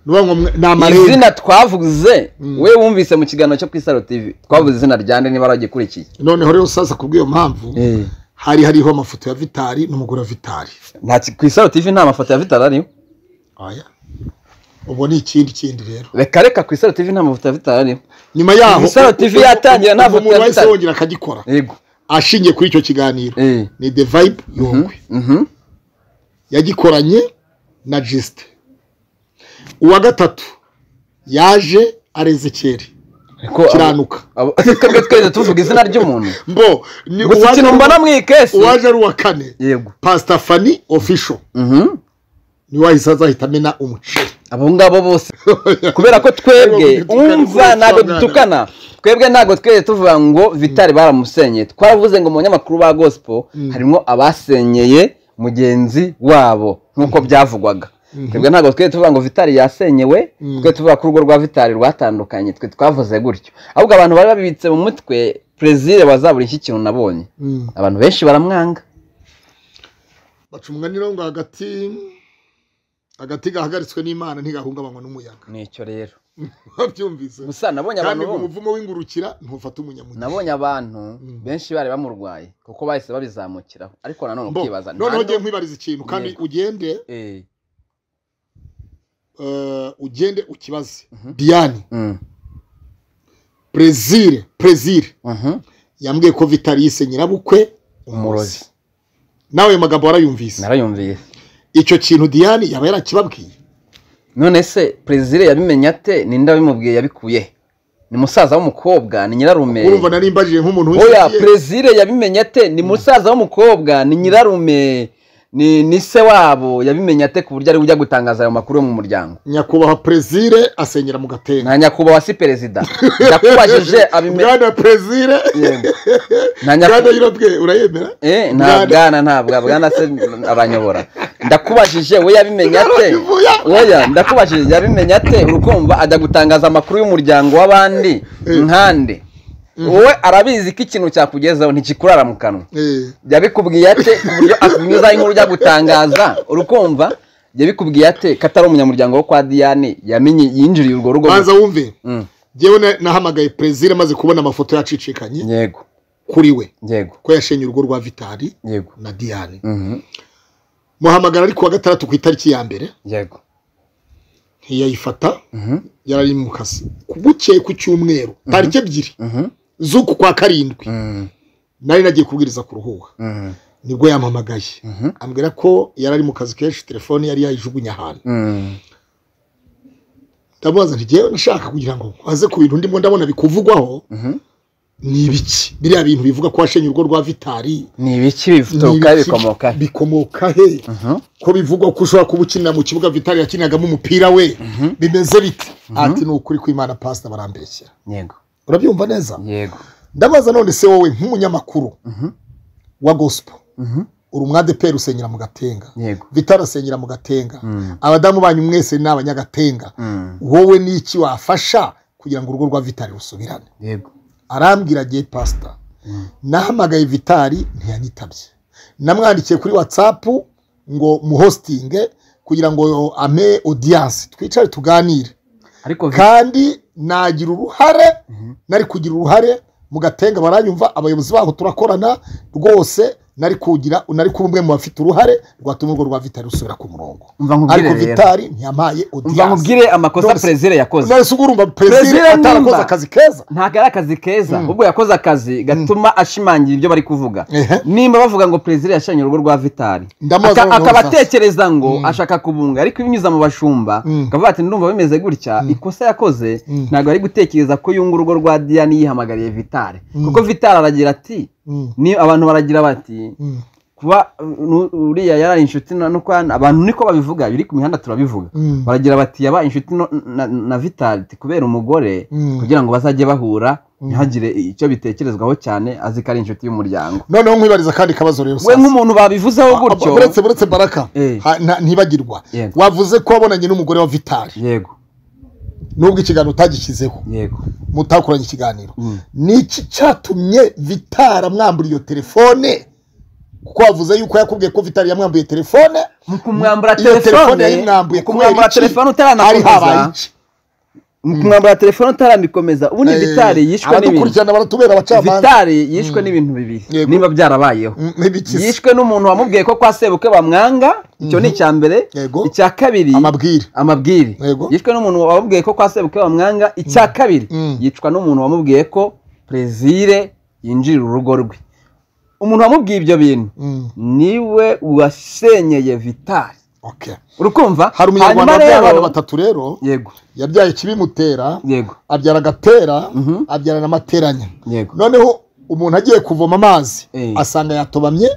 Nuvuga ngo mwe- ni amarenga izina twavuze we wumvise mu kiganiro cyo ku isaro tv twavuze izina ryande niba waragikurikiye noneho rero sasa kubw'iyo mpamvu hari hariho amafoto ya vitari n'umugore wa vitari nta ki- ku isaro tv nta mafoto ya vitali ariho oya ubu ni ikindi kindi rero reka reka ku isaro tv nta mafoto ya vitali ariho nyuma yaho Isaro TV yatangira nta foto umuntu ya wahise Vitali. yongera akagikora yego ashingiye kuri icyo kiganiro Eh. ni the vibe yongwe Mhm. yagikoranye na jisite uwa gatatu yaje ari ezekeri Ariko abo- kiranuka abo- twebwe twese tuvuga izina ry'umuntu mbo ni gusa uwaje ikintu ari mbona uwa- mu ikesi uwaje ari uwa kane yego pasita fani ofisho Mhm. niwe wahise azahita amena umuceri abo ngabo bose kubera ko twebwe Ntabwo dutukana, umva ntabwo twabwana. dutukana twebwe ntabwo twese tuvuga ngo vitari baramusenye twaravuze ngo mu banyamakuru ba gospel harimo abasenyeye mugenzi wabo nk'uko byavugwaga twebwe ntabwo twese tuvuga ngo vitari yasenyewe twe tuvuga ko urugo rwa vitari rwatandukanye twe twavuze gutyo ahubwo abantu bari babibitse mu mutwe perezida wazabura iki kintu nabonye Mm. abantu benshi baramwanga baca umwaniro ngo hagati agati gahagaritswe n'imana ntigahungabanywa n'umuyaga nicyo rero babyumvise gusa nabonye abantu kandi ngo bumva umuvumo w'ingurukira ntufate umunyamugi nabonye abantu benshi bari bamurwaye kuko bahise babizamukiraho ariko nanone Mbo, ukibaza nta noneho ugiye nu- nkwibariza ikintu kandi Yego. ugende Eh, eh, ugende ukibaze diane mm, brezil brezil mhm, yambwiye ko vitari yise nyirabukwe umurozi nawe ayo magambo warayumvise narayumviye icyo kintu diane yaba yarakibabwiye none se perezida yabimenye ate ninde wabimubwiye yabikuye he? ni musaza w'umukobwa ni nyirarume urumva nari mbajije nk'umuntu oya w'inshuti ye. perezida yabimenye ate ni musaza w'umukobwa ni nyirarume ni ni se wabo yabimenye ate ku buryo ari ujya gutangaza ayo makuru yo mu muryango nyakubahwa perezire asenyera mu gatenga nta nyakubahwa si perezida ndakubajije abimenye bwana perezire nta bwana nyakubahwa yirobwe urayemera Eh, nta bwana nta bwa bwana se aranyobora ndakubajije we yabimenye ate Vuya. oya ndakubajije yabimenye ate urukumva ajya gutangaza amakuru y'umuryango w'abandi nkande wowe arabizi ko ikintu cyakugezaho ntikikurara mu kanwa Eh, yabikubwiye ate ku buryo akunyuzaho inkuru ujya gutangaza urukumva yabikubwiye ate ko atari umunyamuryango wo kwa diyane yamenye yinjiriye urwo rugo banza wumve Mm, njyewe na- nahamagaye perezire maze kubona amafoto yacicikanye yego kuri we yego ko yashenye urugo rwa vitari yego na diyane Mhm, muhamagara ari kuwa gatandatu ku itariki ya mbere yego ntiyayifata Mhm, yarari mu kazi bukeye ku cyumweru tariki ebyiri mhm, z'uku kwa karindwi mhm, nari nagiye kubwiriza kuruhuka mhm, nibwo yampamagaye Mhm. ambwira ko yarari mu kazi kenshi telefone yari yayijugunye ahantu mhm. ndamubaza nti ngewe nashaka kugira ngo aze ku bintu ndimo ndabona bikuvugwaho Mhm. ni ibiki biriya bintu bivuga ko washenye urugo rwa vitari ni ibiki bituruka ni ibiki bikomoka he bikomoka he ko bivugwa ko ushobora kuba ukinira mu kibuga vitari yakiniragamo umupira we bimeze bite ati ni ukuri kw'imana pasita barambeshyera yego urabyumva neza yego ndabaza none se wowe nk'umunyamakuru Mhm. wa gospel Mhm. uri umwadeperi usenyera mu gatenga yego vitari asenyera mu gatenga Mm. abadamu banyu mwese ni abanyagatenga Mm. wowe n'iki wafasha kugira ngo urugo rwa vitari rusubirane yego arambwira agiye pasita nahamagaye vitari ntiyanyitabye namwandikiye kuri watsapu ngo muhositinge kugira ngo ame odiyanse twicare tuganire ariko vi- kandi nagira uruhare nari kugira uruhare mu gatenga baranyumva abayobozi baho turakorana rwose nari kugira nari kuba umwe mu bafite uruhare rwatuma urwo rwa vitari rusubira ku murongo Umva nkubwire ariko rero. vitari ntiyampaye umva odiyanse nkubwire amakosa Nonese- perezida yakoze nari sugurumva perezida Perezida atarakoze nimba- akazi keza ntabwo ari akazi keza ahubwo yakoze akazi gatuma ashimangira ibyo bari kuvuga Ehe. nimba bavuga ngo perezida yashanye urugo rwa vitari Ndamubaza Aka- noneho akaba sasa. atekereza ngo ashaka kubunga ariko ibinyuze mu bashumba Mm. akavuga ati ndumva bimeze gutya ikosa yakoze ntabwo ari gutekereza ko yunga urugo rwa diyane yihamagariye vitari kuko vitari aragira ati Mm. ni abantu baragira bati Mm. kuba nu- uriya yari inshuti na nukwana abantu niko babivuga biri ku mihanda turabivuga Mm. baragira bati yaba inshuti no- na, na vitaliti kubera umugore Mm. kugira ngo bazajye bahura ntihagire icyo bitekerezwaho cyane azi ko ari inshuti y'umuryango noneho nkwibariza kandi kabazo rero we sasa. nk'umuntu babivuzeho gutyo Ah, buretse buretse baraka Eh. ha- nta- ntibagirwa Yego. wavuze ko wabonanye n'umugore wa vitari yego nubwo ikiganiro utagishyizeho yego mutakoranye ikiganiro Mm. niki cyatumye vitari amwambura iyo telefone kuko wavuze yuko yakubwiye ko vitari yamwambuye telefone mu kumwambura iyo telefone telefone yayimwambuye mu kumwambura telefone hari utaranakomeza habaye iki mu kumwambura telefone utarabikomeza ubundi Eh, vitari yishwe n'ibintu abatukurikirana baratubera abacamanza vitari yishwe n'ibintu bibiri Yego. niba byarabayeho Mm, n'ibikisi yishwe n'umuntu wamubwiye ko kwa sebukwe bamwanga icyo ni icya mbere Yego. icya kabiri amabwire amabwiri Yego. yishwe n'umuntu wamubwiye ko kwa sebukwe bamwanga icya kabiri Mm. yicwa n'umuntu wamubwiye ko perezire yinjirira urugo rwe umuntu wamubwiye ibyo bintu Mm, niwe wasenyeye vitari okay. urukumva hari umunyarwanda Hanyuma wabyaye rero- abana batatu rero yego yabyaye kibimutera yego abyara agatera Mhm. abyara n'amateranya yego noneho umuntu agiye kuvoma amazi Eh. asanga yatobamye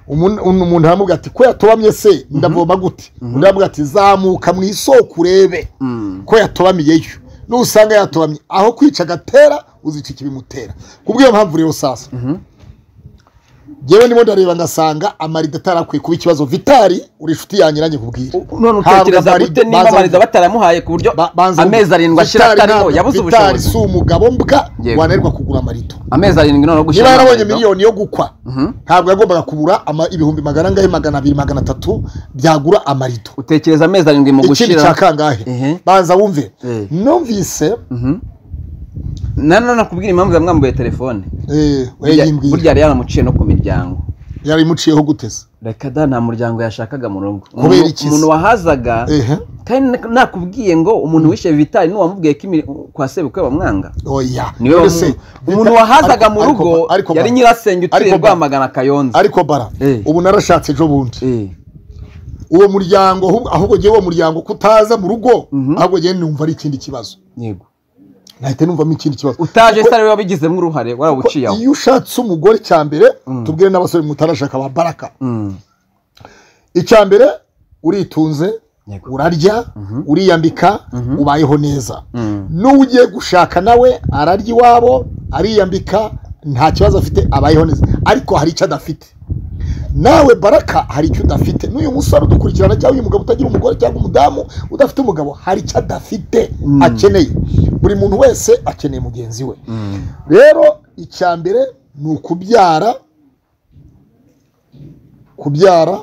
umuntu umuntu aramubwira ati ko yatobamye se ndavoma gute undi aramubwira ati zamuka mu isoko urebe Mm. ko yatobamiyeyo nusanga yatobamye aho kwica agatera uzica ikibimutera kubw'iyo mpamvu rero sasa ngewe ndimo ndareba ngasanga amarido atarakwiye kuba ikibazo vitari uri inshuti yanjye nanjye kubwira none utekereza Ntabwo gute amarido- niba baza- amarido bataramuhaye ku buryo Ba- banza- amezi arindwi ashira Vitali atariho nta- yabuze Vitali ubushobozi si umugabo mbwa Yego. wananirwa kugura amarido amezi arindwi noneho niba gushyira yarabonye amarido. miliyoni yo gukwa Mhm. ntabwo yagombaga kubura ama- ibihumbi magana angahe magana abiri magana atatu byagura amarido utekereza amezi arindwi mu ikindi gushyira cya kangahe Ehe. banza wumve Eh. numvise Mhm. na none nakubwira impamvu yamwambuye telefone eh, we Burya- yimbwira burya yari yaramuciye no ku miryango yari imuciyeho guteze reka da nta muryango yashakaga mu rugo Kubera Umuntu- iki se? umuntu wahazaga ehe kandi na- nakubwiye ngo umuntu wishe vitari niwe wamubwiye ko imiri- kwa sebukwe bamwanga oya niwe None se, wamu- umuntu wahazaga mu ariko- rugo ariko- ariko yari bara- nyirasenge utuye ariko bara- rwamagana kayonza ariko bara Eh. ubu narashatse ejo bundi Eh, uwo muryango ahubwo- ahubwo ngewe uwo muryango kutaza mu rugo Mhm. ahubwo ngewe numva ari ikindi kibazo yego nahita numvamo ikindi kibazo utaje se ariwe wabigizemo uruhare Kuko warawuciye aho iyo ushatse umugore cya mbere tubwire n'abasore mutarashaka ba baraka Mm, icya mbere uritunze Yego. urarya Mhm. uriyambika Mhm. ubayeho neza Mm. n'uwo ugiye gushaka nawe ararya iwabo ariyambika nta kibazo afite abayeho neza ariko hari icyo adafite nawe baraka hari icyo udafite n'uyu musore udukurikirana cyangwa uyu mugabo utagira umugore cyangwa umudamu udafite umugabo hari icyo adafite akeneye buri muntu wese akeneye mugenzi we Mm. rero icya mbere ni ukubyara kubyara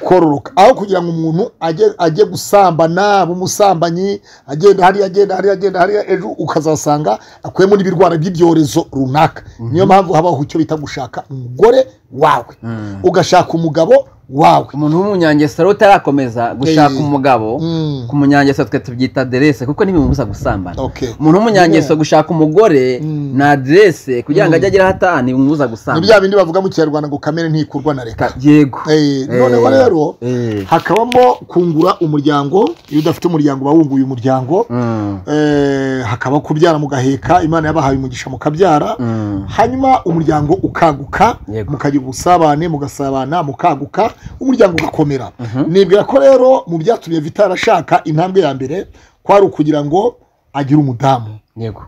kororoka aho kugira ngo umuntu ajye ajye gusambana b'umusambanyi agenda hariya agenda hariya agenda hariya ejo ukazasanga akuyemo n'ibirwara by'ibyorezo runaka niyo mpamvu habaho icyo bita gushaka umugore wawe ugashaka umugabo wawe umuntu w'umunyangesera utarakomeza gushaka Eh. umugabo Mm. ku munyangesera twe tubyita aderese kuko ntibimubuza gusambana Okay. umuntu w'umunyangesera Yeah. gushaka umugore Mm. na aderese kugira ngo Mm. ajye agera aho ataha ntibimubuza ni gusambana bya bindi bavuga mu kinyarwanda ngo kamere ntikurwa na reka Ka- yego Eh, Eh, noneho rero eh. hakabamo kungura umuryango iyo udafite umuryango uba wunguye umuryango Mm. Eh, hakabaho kubyara mugaheka imana yabahaye umugisha mukabyara Mm. hanyuma umuryango ukaguka Yego. mukagira ubusabane mugasabana mukaguka umuryango ugakomera nibwira ko rero mu byatumye vitara ashaka intambwe ya mbere kwari ukugira ngo agire umudamu yego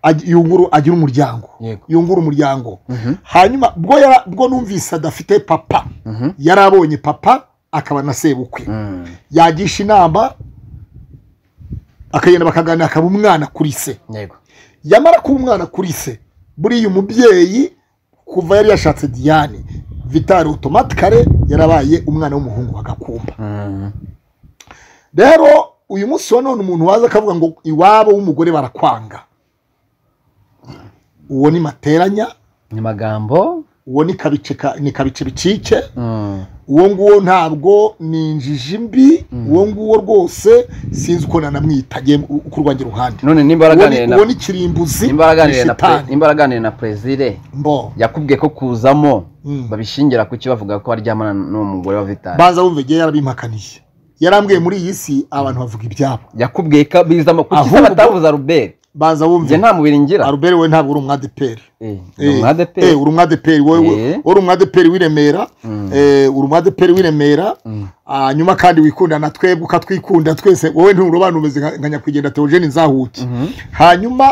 ag- yunguru agire umuryango Yego. yungura umuryango Mhm. hanyuma bwo yara- bwo numvise adafite papa Mhm. yari abonye papa akaba na sebukwe Mm. yagisha inama akagenda bakaganira akaba umwana kuri se yego yamara kuba umwana kuri se buriya umubyeyi kuva yari yashatse diane vitari otomatikare yarabaye umwana w'umuhungu bagakumba Mm. rero uyu munsi wa none umuntu waza akavuga ngo iwabo w'umugore barakwanga uwo ni materanya ni magambo uwo ni kabice ka- ni kabice bicike Mm. uwo nguwo ntabwo ni injiji mbi uwo nguwo rwose sinzi uko nanamwita njye u- ku rwanjye ruhande none nimba Uwo waraganiriye ni- na uwo ni kirimbuzi nimba waraganiriye na pre- shitani. nimba waraganiriye na perezire mbo yakubwiye ko kuzamo Mm. babishingira ku cyo bavuga ko aryamana n'uwo mugore wa vitari baza bumva igihe yarabimpakaniye yarambwiye muri iyi si abantu bavuga ibyabo yakubwiye ko bizamo kuki se Ahubwo- batavuze aruberi baza njye bumva nta mubiri ngira aruberi we ntabwo uri umwadeperi Eh, ni Eh, umu ADEPR. eh, uri umwadeperi wowe Eh. uri umwadeperi w'i Remera eh, uri umwadeperi w'i Remera hanyuma kandi wikunda na twebwe ukatwikunda twese wowe nturobanura umeze nka nka nyakwigendera Theogene Nzahuki hanyuma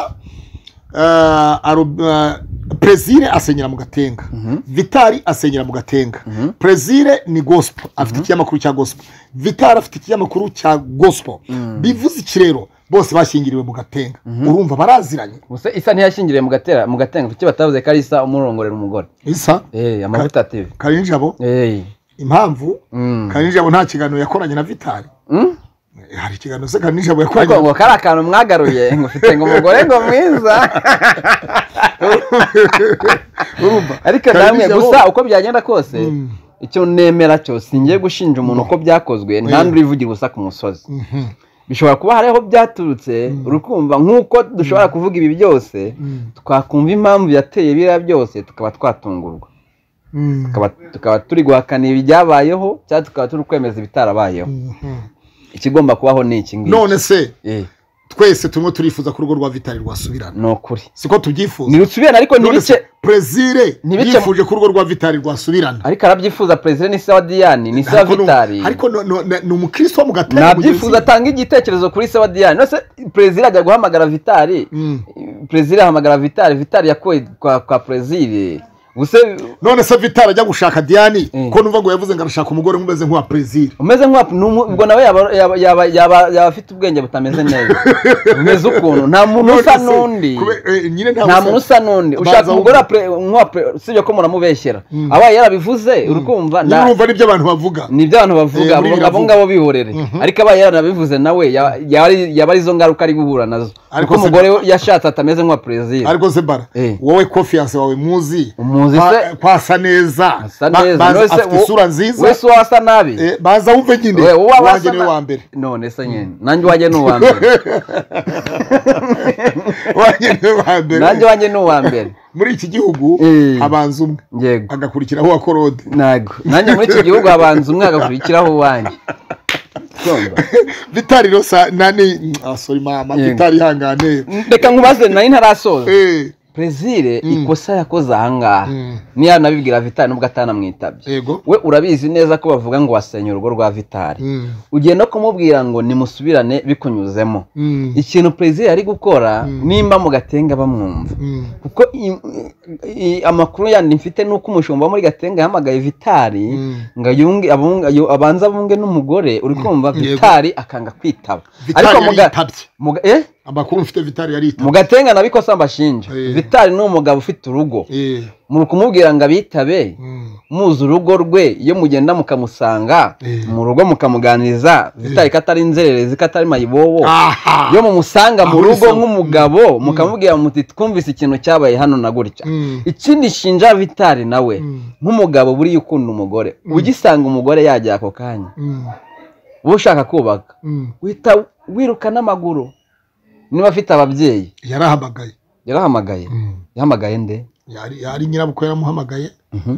eh, Aru- eh, Plaisir asenyera mu gatenga vitari asenyera mu gatenga Plaisir ni gospel afite ikinyamakuru cya gospel vitari afite ikinyamakuru cya gospel bivuze iki rero bose bashyingiriwe mu gatenga urumva baraziranye gusa isa ntiyashingiriye mu gatera mu gatenga kuki batavuze ko ari isa umurongorera umugore isa Eh, amavuta ative karinjabo Eh, impamvu mm. karinjabo nta kiganiro yakoranye na vitari Mm? Eh, hari ikiganiro se karinjabo ariko yakoranye ngo kari akantu mwagaruye ngo ufite ngo umugore ngo mwiza urumva ariko Kandi namwe ibyo gusa bo- uko byagenda kose icyo nemera cyose njye gushinja umuntu uko byakozwe nta Eh. n'urivugira ubusa ku musozi Mhm. bishobora kuba hari aho byaturutse urukumva nk'uko dushobora kuvuga ibi byose Mm. twakumva impamvu yateye biriya byose tukaba twatungurwa Mm. Tukaba- tukaba turi guhakana ibi byabayeho cyangwa tukaba turi kwemeza ibitarabayeho Mhm. ikigomba kubaho ni iki ngiki none se Eh, twese turimo turifuza ko urugo rwa vitari rwasubirana ni ukuri siko tubyifuza ntirusubirane ariko none ntibice se perezire ntibice- yifuje ko urugo rwa vitari rwasubirana ariko arabyifuza perezida ni se wa diyani ni se wa Ariko ni- vitari ariko no- no- no- ni umukristo wo mu gatenga nabyifuza atanga igitekerezo kuri se wa diyani nose perezida ajya guhamagara vitari perezida ahamagara vitari vitari yakuwe kwa kwa perezida ubuse none se vitari ajya gushaka diyani Mm. ko numva ngo yavuze ngo arashaka umugore umeze nk'uwa perezire umeze nk'uwa n'umu- ubwo nawe yaba yaba- yaba- yaba yaba afite ubwenge butameze neza umeze ukuntu nta muntu usa n'undi nyine nta muntu usa n'undi ushaka Baza umugore wa wumva. pre- nk'uwa pre- usibye ko murambubeshyera abaye yarabivuze urukumva nta- urumva n'ibyo abantu bavuga ni ibyo abantu bavuga Eh, abo muri biriya abo ngabo bihorere ariko abaye yaranabivuze nawe ya- yaba ari- yaba arizo ngaruka ari guhura nazo Ariko kuko se- umugore we yashatse atameze nk'uwa perezida ariko se bara Eh. wowe kofiyanse wawe muzi Umuzi kwa- se? ko asa neza asa Ba- neza baza- None se afite wo- isura nziza wese uwo asa nabi Eh, baza wumve nyine We- uwo aba wanjye asa niwe na- wa mbere none se nyine nanjye uwanjye ni uwa mbere wanjye niwe wa mbere nanjye uwanjye ni uwa mbere muri iki gihugu Eh. habanza umwe yego agakurikiraho uwa korode ntago nanjye muri iki gihugu habanza umwe agakurikiraho uwanjye Urumva? vitari rosa nani ah, sorry mama Yego. vitari ihangane reka nkubaze nari ntarasoza Eh, perezire Mm. ikosa yakoze ahangaha Mm. niyo nabibwira vitari nubwo atanamwitabye yego we urabizi neza ko bavuga ngo wasenye urugo rwa vitari Mm. ugiye no kumubwira ngo nimusubirane bikunyuzemo Mm. ikintu perezida ari gukora Mm. nimba mu gatenga bamwumva Mm. kuko i- i- amakuru yandi mfite ni uko umushumba wo muri gatenga yahamagaye vitari Mm. ngo yunge abunge- ayo- abanze abunge n'umugore uri kumva Yego. vitari akanga kwitaba Vitali ariko mu ga- yaritabye mu ga- eh? amakuru mfite vitali mu yaritabye gatenga nabikosa mbashinja Eh. vitari ni umugabo ufite urugo Eh. muri kumubwira ngo abitabe Mm. muzi urugo rwe iyo mugenda mukamusanga Eh. mu rugo mukamuganiriza vitari ko atari inzererezi ko atari mayibobo aha iyo mumusanga mu rugo Ahuriza- nk'umugabo mukamubwira muti twumvise ikintu cyabaye hano na gutya Mm. ikindi shinja vitari nawe Mm. nk'umugabo buriya ukunda umugore ugisanga umugore yajya ako kanya Mm. wowe ushaka kubaka Mm. wihita wiruka n'amaguru niba afite ababyeyi yarahamagaye yarahamagaye Mm. yahamagaye nde yari yari nyirabukwe yaramuhamagaye Mhm.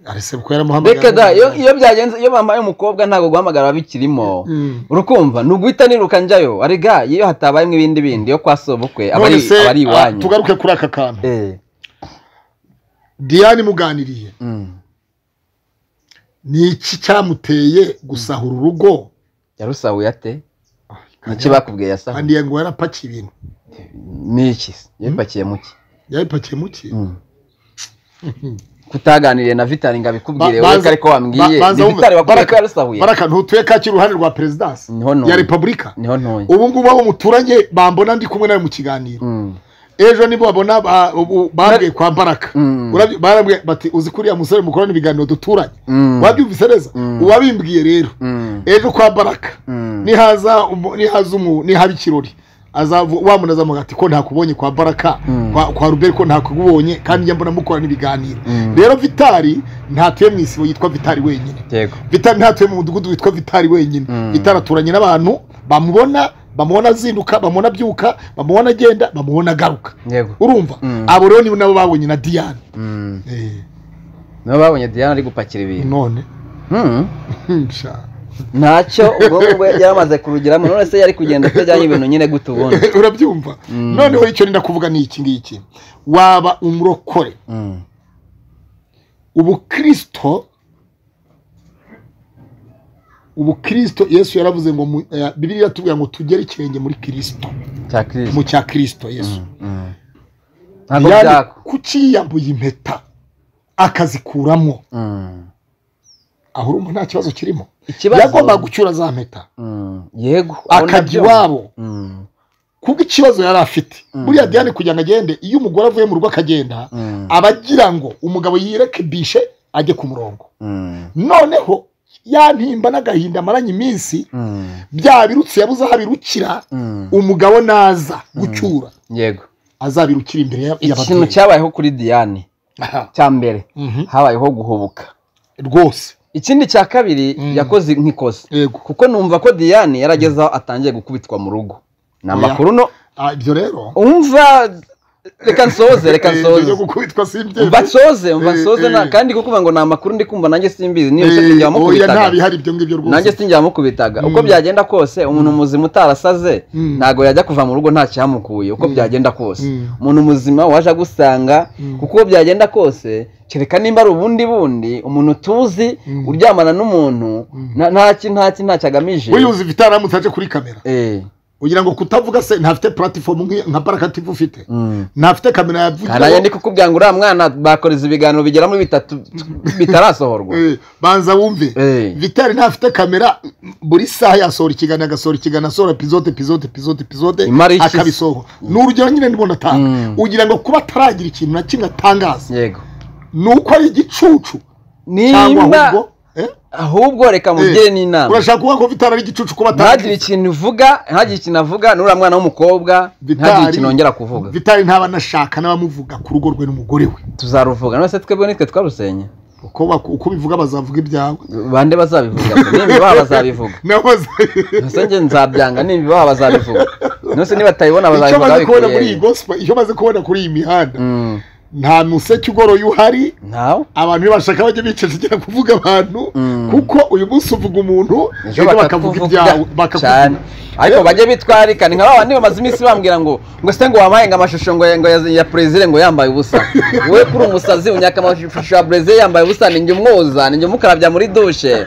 ari sebukwe yaramuhamagaye reka da iyo iyo byagenze iyo bambaye umukobwa ntabwo guhamagara bikirimo Mm. urukumva ni uguhita niruka njyayo arega iyo hatabayemo ibindi bindi yo kwa sobukwe aba ari None se, aba ari ah, iwanyu tugaruke kuri aka kantu Eh, diane muganiriye mm. ni iki cyamuteye gusahura urugo yarusahuye ate iki bakubwiye yasahuye kandi ngo yarapakiye ibintu ni iki se? yabipakiye mu ki yabipakiye mu ki Mm. kutaganiriye na vitari ngo abikubwire Ba- wowe banza- ariko wambwiye ba- banza ni vitari wumve. bakubwiye ko Baraka- yarusahuye baraka ntutuye kaki iruhande rwa perezidansi Niho ntuye. ya repubulika niho ntuye ubu ngubu abo muturanye bambona ndi kumwe nawe mu kiganiro Mm. ejo nibo babona ba- ubu bambwiye kwa baraka Mm. Urabye- barambwiye bati uzi kuriya musore mukorana ibiganiro duturanye Mm. wabyumvise neza Mm. uwabimbwiye rero Mm. ejo kwa baraka Mm. nihaza umu- nihaza umu- nihaba ikirori azavu- wamunaza avuga ati ko ntakubonye kwa baraka Mm. kwa, kwa ruberi ko ntakubonye kandi njya mbona mukorana ibiganiro Mm. rero vitari ntatuye mu isibo yitwa vitari wenyine yego vitari ntatuye mu mudugudu witwa vitari wenyine Mm. vitari aturanye n'abantu bamubona bamubona azinduka bamubona abyuka bamubona agenda bamubona agaruka yego urumva Mm. abo rero nibo nabo babonye na diane Mm. Eh, nibo babonye diana ari gupakira ibintu none Mm. Sha. ntacyo ubwonko bwe yaramaze kurugeramo none se yari kugenda atajyanye ibintu nyine gute ubundi urabyumva Mm. noneho icyo nenda kuvuga ni iki ngiki waba umurokore Mm. ubukristo ubukristo yesu yaravuze ngo mu- eh, bibiliya iratubwira ngo tugere ikirenge muri kirisito cya kirisi mu cya kirisito yesu Mm. ntabwo Yani byako kucyiyambuye impeta akazikuramo Mm. aho urumva nta kibazo kirimo Ikibazo- yagombaga gucyura za mpeta Mm. yego aho akajya nabyo- iwabo Mm. kubwo ikibazo yari afite buriya diane kugira ngo agende iyo umugore avuye mu rugo akagenda Mm. aba agira ngo umugabo yirekebishe ajye ku murongo Mm. noneho ya ntimba n'agahinda amaranye iminsi Mm. bya birutsi yabuze aho abirukira Mm. umugabo naza gucyura yego azabirukira imbere ya- ikintu y'ababyeyi cyabayeho kuri diane Aha. cya mbere Mhm. habayeho guhubuka rwose ikindi cya kabiri Mm. yakoze nk'ikosa yego kuko numva ko diane yarageze aho atangiye gukubitwa mu rugo ni amakuru no Ah, ibyo rero umva reka nsoze reka eh, nsoze ibyo gukubitwa simbyemera. mva nsoze mva Eh, nsoze eh. na- kandi kukuvuga ngo ni amakuru ndi kumva nanjye simbizi niyo Eh, sinjya oya nta wamukubitaga bihari ibyo ngibyo rwose nanjye sinjya wamukubitaga uko Mm. byagenda kose umuntu muzima utarasaze Mm. ntabwo yajya kuva mu rugo nta cyamukuye uko byagenda kose Mm. umuntu muzima waje agusanga Mm. kuko uko byagenda kose kereka nimba ari ubundi bundi umuntu tuzi Mm. uryamana n'umuntu nta- ntaki ntaki ntacyo agamije wiyuzi ifite aramutse aje kuri kamera Eh, kugira ngo kutavuga se ntafite platifomu nk'iyo- nka barakative ufite mm. ntafite kamera yavugiraho, kandi nanjye ndi kukubwira ngo uriya mwana bakoreza ibiganiro bigera muri bitatu bitarasohorwa eh, banza wumve Eh. vitari ntafite kamera buri saha yasohora ikiganiro agasohora ikiganiro asohora episode episode episode episode Imara iki se? akabisohora ni urugero nyine ndibona atanga Mm. ugira ngo kuba ataragira ikintu na kimwe atangaza yego ni uko ari igicucu cyangwa nimba ahubwo eh? ahubwo reka mugire Eh, n'inama urashaka kuvuga ko vitari ari igicucu kuba ntagire ataragira ikintu uvuga ntagire ikintu avuga n'uriya mwana w'umukobwa ntagire ikintu yongera kuvuga vitari ntaba anashaka n'abamuvuga ku rugo rwe n'umugore we tuzaruvuga none se twebwe nitwe twarusenya uko bak- uko ubivuga bazavuga ibyawe bande bazabivuga se? nimba baba bazabivuge nabo baza- ese njye nzabyanga nimba baba bazabivuga none se niba batabibona icyo bazabivuga maze kubona muri babikuye iyi gospel icyo maze kubona kuri iyi mihanda Mm, nta museke ugoroye uhari ntawe abantu iyo bashaka bajya bicecekera kuvuga abantu Mm. kuko uyu munsi uvuga umuntu ejo ejo bakavuga ibyawe bakakuvuga cyane bakakuvuga ariko bajye bitwarikana nka babandi bamaze iminsi bambwira ngo ngo se ngo wampaye ngo amashusho ngo ya- ngo ya- ya perezida ngo yambaye ubusa wowe kuri umusazi unyaka amashusho ya perezida yambaye ubusa ni njye umwoza ni njye umukarabya muri dushe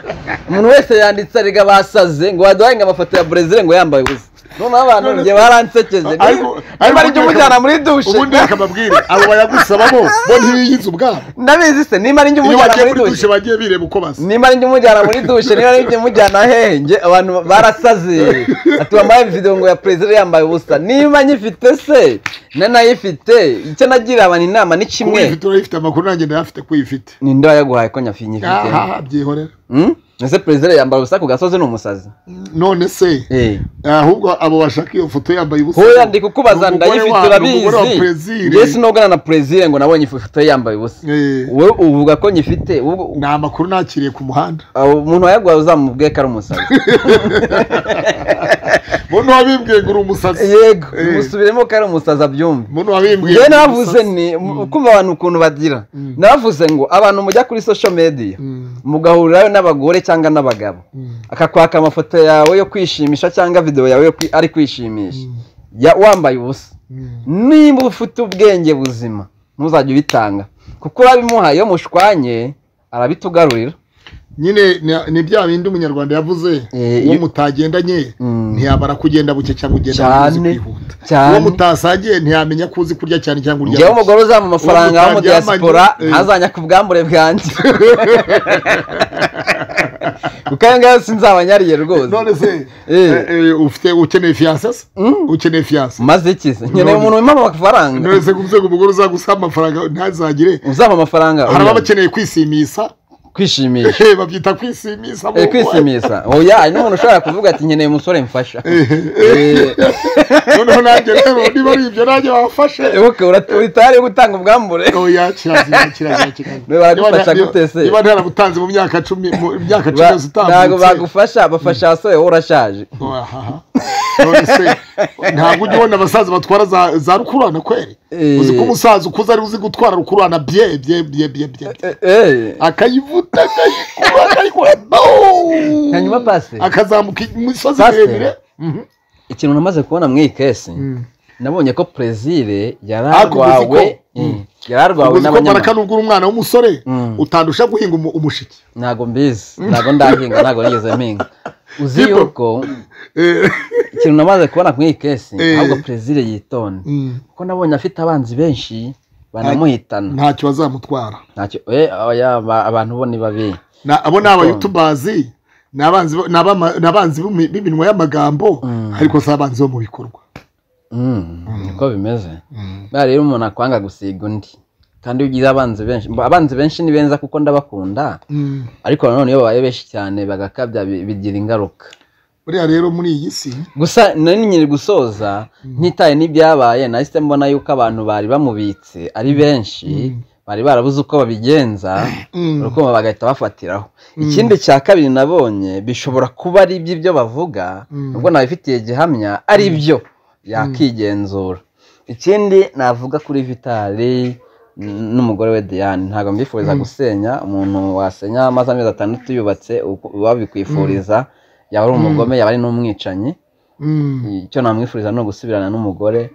umuntu wese yanditse ariga basaze ngo waduhaye ngo amafoto ya perezida ngo yambaye ubusa noneho abantu njye baransekeje ariko niba ari njye umujyana muri dushe ubundi reka mbabwire abo bayagusaba bo bo ntibiyizi ubwabo ndabizi se niba ari njye iyo umujyana bagiye muri kuri dushe dushe bagiye bireba uko basa nimba ari njye umujyana muri dushe niba ari njye umujyana hehe njye abantu barasaze ati wambaye videwo ngo ya perezida yambaye ubusa niba nyifite se nanayifite icyo nagira abantu inama ni kuba kimwe uyifite urayifite amakuru nanjye ndayafite ko uyifite ninde wayaguhaye ko nyafi nyifite aha byihorera Hmm? ese perezida yambaye ubusa ku gasozi ni umusazi none se Eh. ahubwo abo bashaka iyo foto yambaye ubusa hoya ndi kukubaza ni umugore ndayifite wa- ni urabizi umugore wa perezida njye sinogana na perezida ngo nabonye ifoto ye yambaye ubusa Eh, wowe uvuga ko nyifite ubwo- ni amakuru nakiriye ku muhanda aho umuntu wayaguhaye uzamubwiye ko ari umusazi muntu wabimbwiye ngo uri umusazi yego Eh. musubiremo ko ari umusazi abyumve muntu wabimbwiye njyewe ngo uri navuze umusazi. ni kumva abantu ukuntu bagira navuze ngo abantu mujya kuri social media Mm, mugahurirayo n'abagore cyangwa n'abagabo mm, akakwaka amafoto yawe yo kwishimisha cyangwa videwo yawe yo kwi- ari kwishimisha Mm. Ya- wambaye ubusa mm. nimba ufite ubwenge buzima ntuzajye ubitanga kuko urabimuhaye iyo mushwanye arabitugarurira nyine ni- ni bya bindi umunyarwanda yavuze Eh, uwo iyo- mutagendanye Mm. ntiyabara kugenda buke cyangwa ugenda uzi Cyane, kwihuta cyane. uwo mutasangiye ntiyamenya ko uzi kurya cyane cyangwa urya ngewe buke. umugore uzampa amafaranga Uwo wo mu mutaryamanye, diaspora eh. ntazanya ku bwambure bwanjye kuko ayo ngayo sinzabanyariye rwose none se Eh. eh, eh, ufite ukeneye fiyanse se Mm. ukeneye fiyanse maze iki se nkeneye umuntu wimama amafaranga none se kuvuze ngo umugore uzagusaba amafaranga ntazagire uzampa amafaranga hari oya, abakeneye kwisimisa kwishimisha Eh, babyita kwisimisa bo. Eh, kwishimisha oya hari n'umuntu ushobora kuvuga ati nkeneye umusore mfasha Eh, noneho nanjye rero niba ari ibyo nanjye wafashe buke, ura- uri tayari yo gutanga ubwambure oya kirazira kirazira kirazira Niba baragufasha gute se? niba ntarabutanze mu myaka cumi mu myaka cumi yose Ba- ntabwo utambutse bagufasha bafasha abasore wowe urashaje Ahaha. None se, ntabwo ujya ubona abasaza batwara za- za rukururana kweri Eh. uzi ko umusaza ukuze ari uzi gutwara rukururana bye bye bye bye bye Eh, eh, akayivuta akayikura akayikura booo. Hanyuma pase? akazamuka imisozi Pase? miremire Mhm. ikintu namaze kubona mu ikesi Mm. nabonye ko perezire Ariko uzi ko- yararwawe Mm. yararwawe uzi ko n'abanyamakuru baraka nubwo uri umwana w'umusore Mm. utandusha guhinga umu- umushike ntabwo mbizi ntabwo ndahinga ntabwo nigeze mpinga uzi People. yuko Eh. ikintu namaze kubona ku iyi kesi Eh. ahubwo perezida yitonda Mm. kuko nabonye afite abanzi benshi banamuhitana ntacyo bazamutwara ntacyo eh, oya, ba- abantu bo ni babi Na- abo ni abayutubazi ni abanzi bo- ni abama- ni abanzi b'imi- b'iminwa y'amagambo Mm. ariko si abanzi bo mu bikorwa Mm, niko bimeze bariya rero umuntu akwanga gusiga undi kandi iyo ugize abanzi benshi mba- abanzi benshi ni benza kuko ndabakunda Mm. ariko nanone iyo babaye benshi cyane bagakabya bi- bigira ingaruka buriya rero muri iyi si gusa nari nyiri gusoza ntitaye n'ibyabaye nahise mbona yuko abantu bari bamubitse ari benshi bari barabuze uko babigenza Mm. urukundo bagahita bafatiraho ikindi cya kabiri nabonye bishobora kuba ari iby'ibyo bavuga Mm. ubwo nabifitiye gihamya ari byo yakigenzura ikindi navuga kuri vitari n- n'umugore we Diane ntabwo mbifuriza gusenya umuntu wasenya amaze amezi atandatu yubatse uko- babikwifuriza yaba ari umugome yaba ari n'umwicanyi Mm. icyo namwifuriza ni ugusubirana n'umugore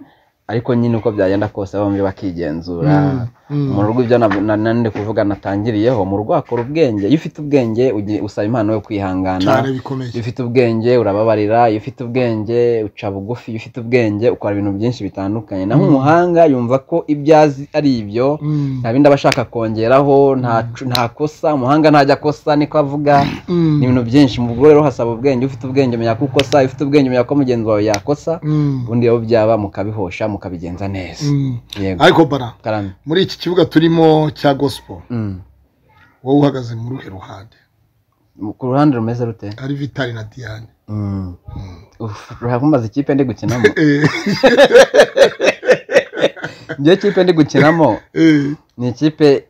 ariko nyine uko byagenda kose bombi bakigenzura Mm, mm. mu rugo ibyo na- na- nandi kuvuga natangiriyeho mu rugo hakora ubwenge iyo ufite ubwenge ugi- usaba impano yo kwihangana cyane iyo bikomeye ufite ubwenge urababarira iyo ufite ubwenge uca bugufi iyo ufite ubwenge ukora ibintu byinshi bitandukanye naho umuhanga yumva ko ibyo azi ari ibyo Mm. nta bindi aba ashaka kongeraho nta- nta kosa umuhanga ntajya kosa niko avuga Mm. ni ibintu byinshi mu rugo rero hasaba ubwenge ufite ubwenge umenya ko ukosa iyo ufite ubwenge umenya ko mugenzi wawe yakosa Mm. ubundi rero byaba mukabihosha mukabigenza neza Mm. yego ariko bara karame muri iki kibuga turimo cya gospel Mm. wowe uhagaze muri uruhe ruhande ku ruhande rumeze rute ari vitari na diane Mm. Uf, ruhamaze ikipe ndi gukinamo Eh, njyewe ikipe ndi gukinamo eh. ni ikipe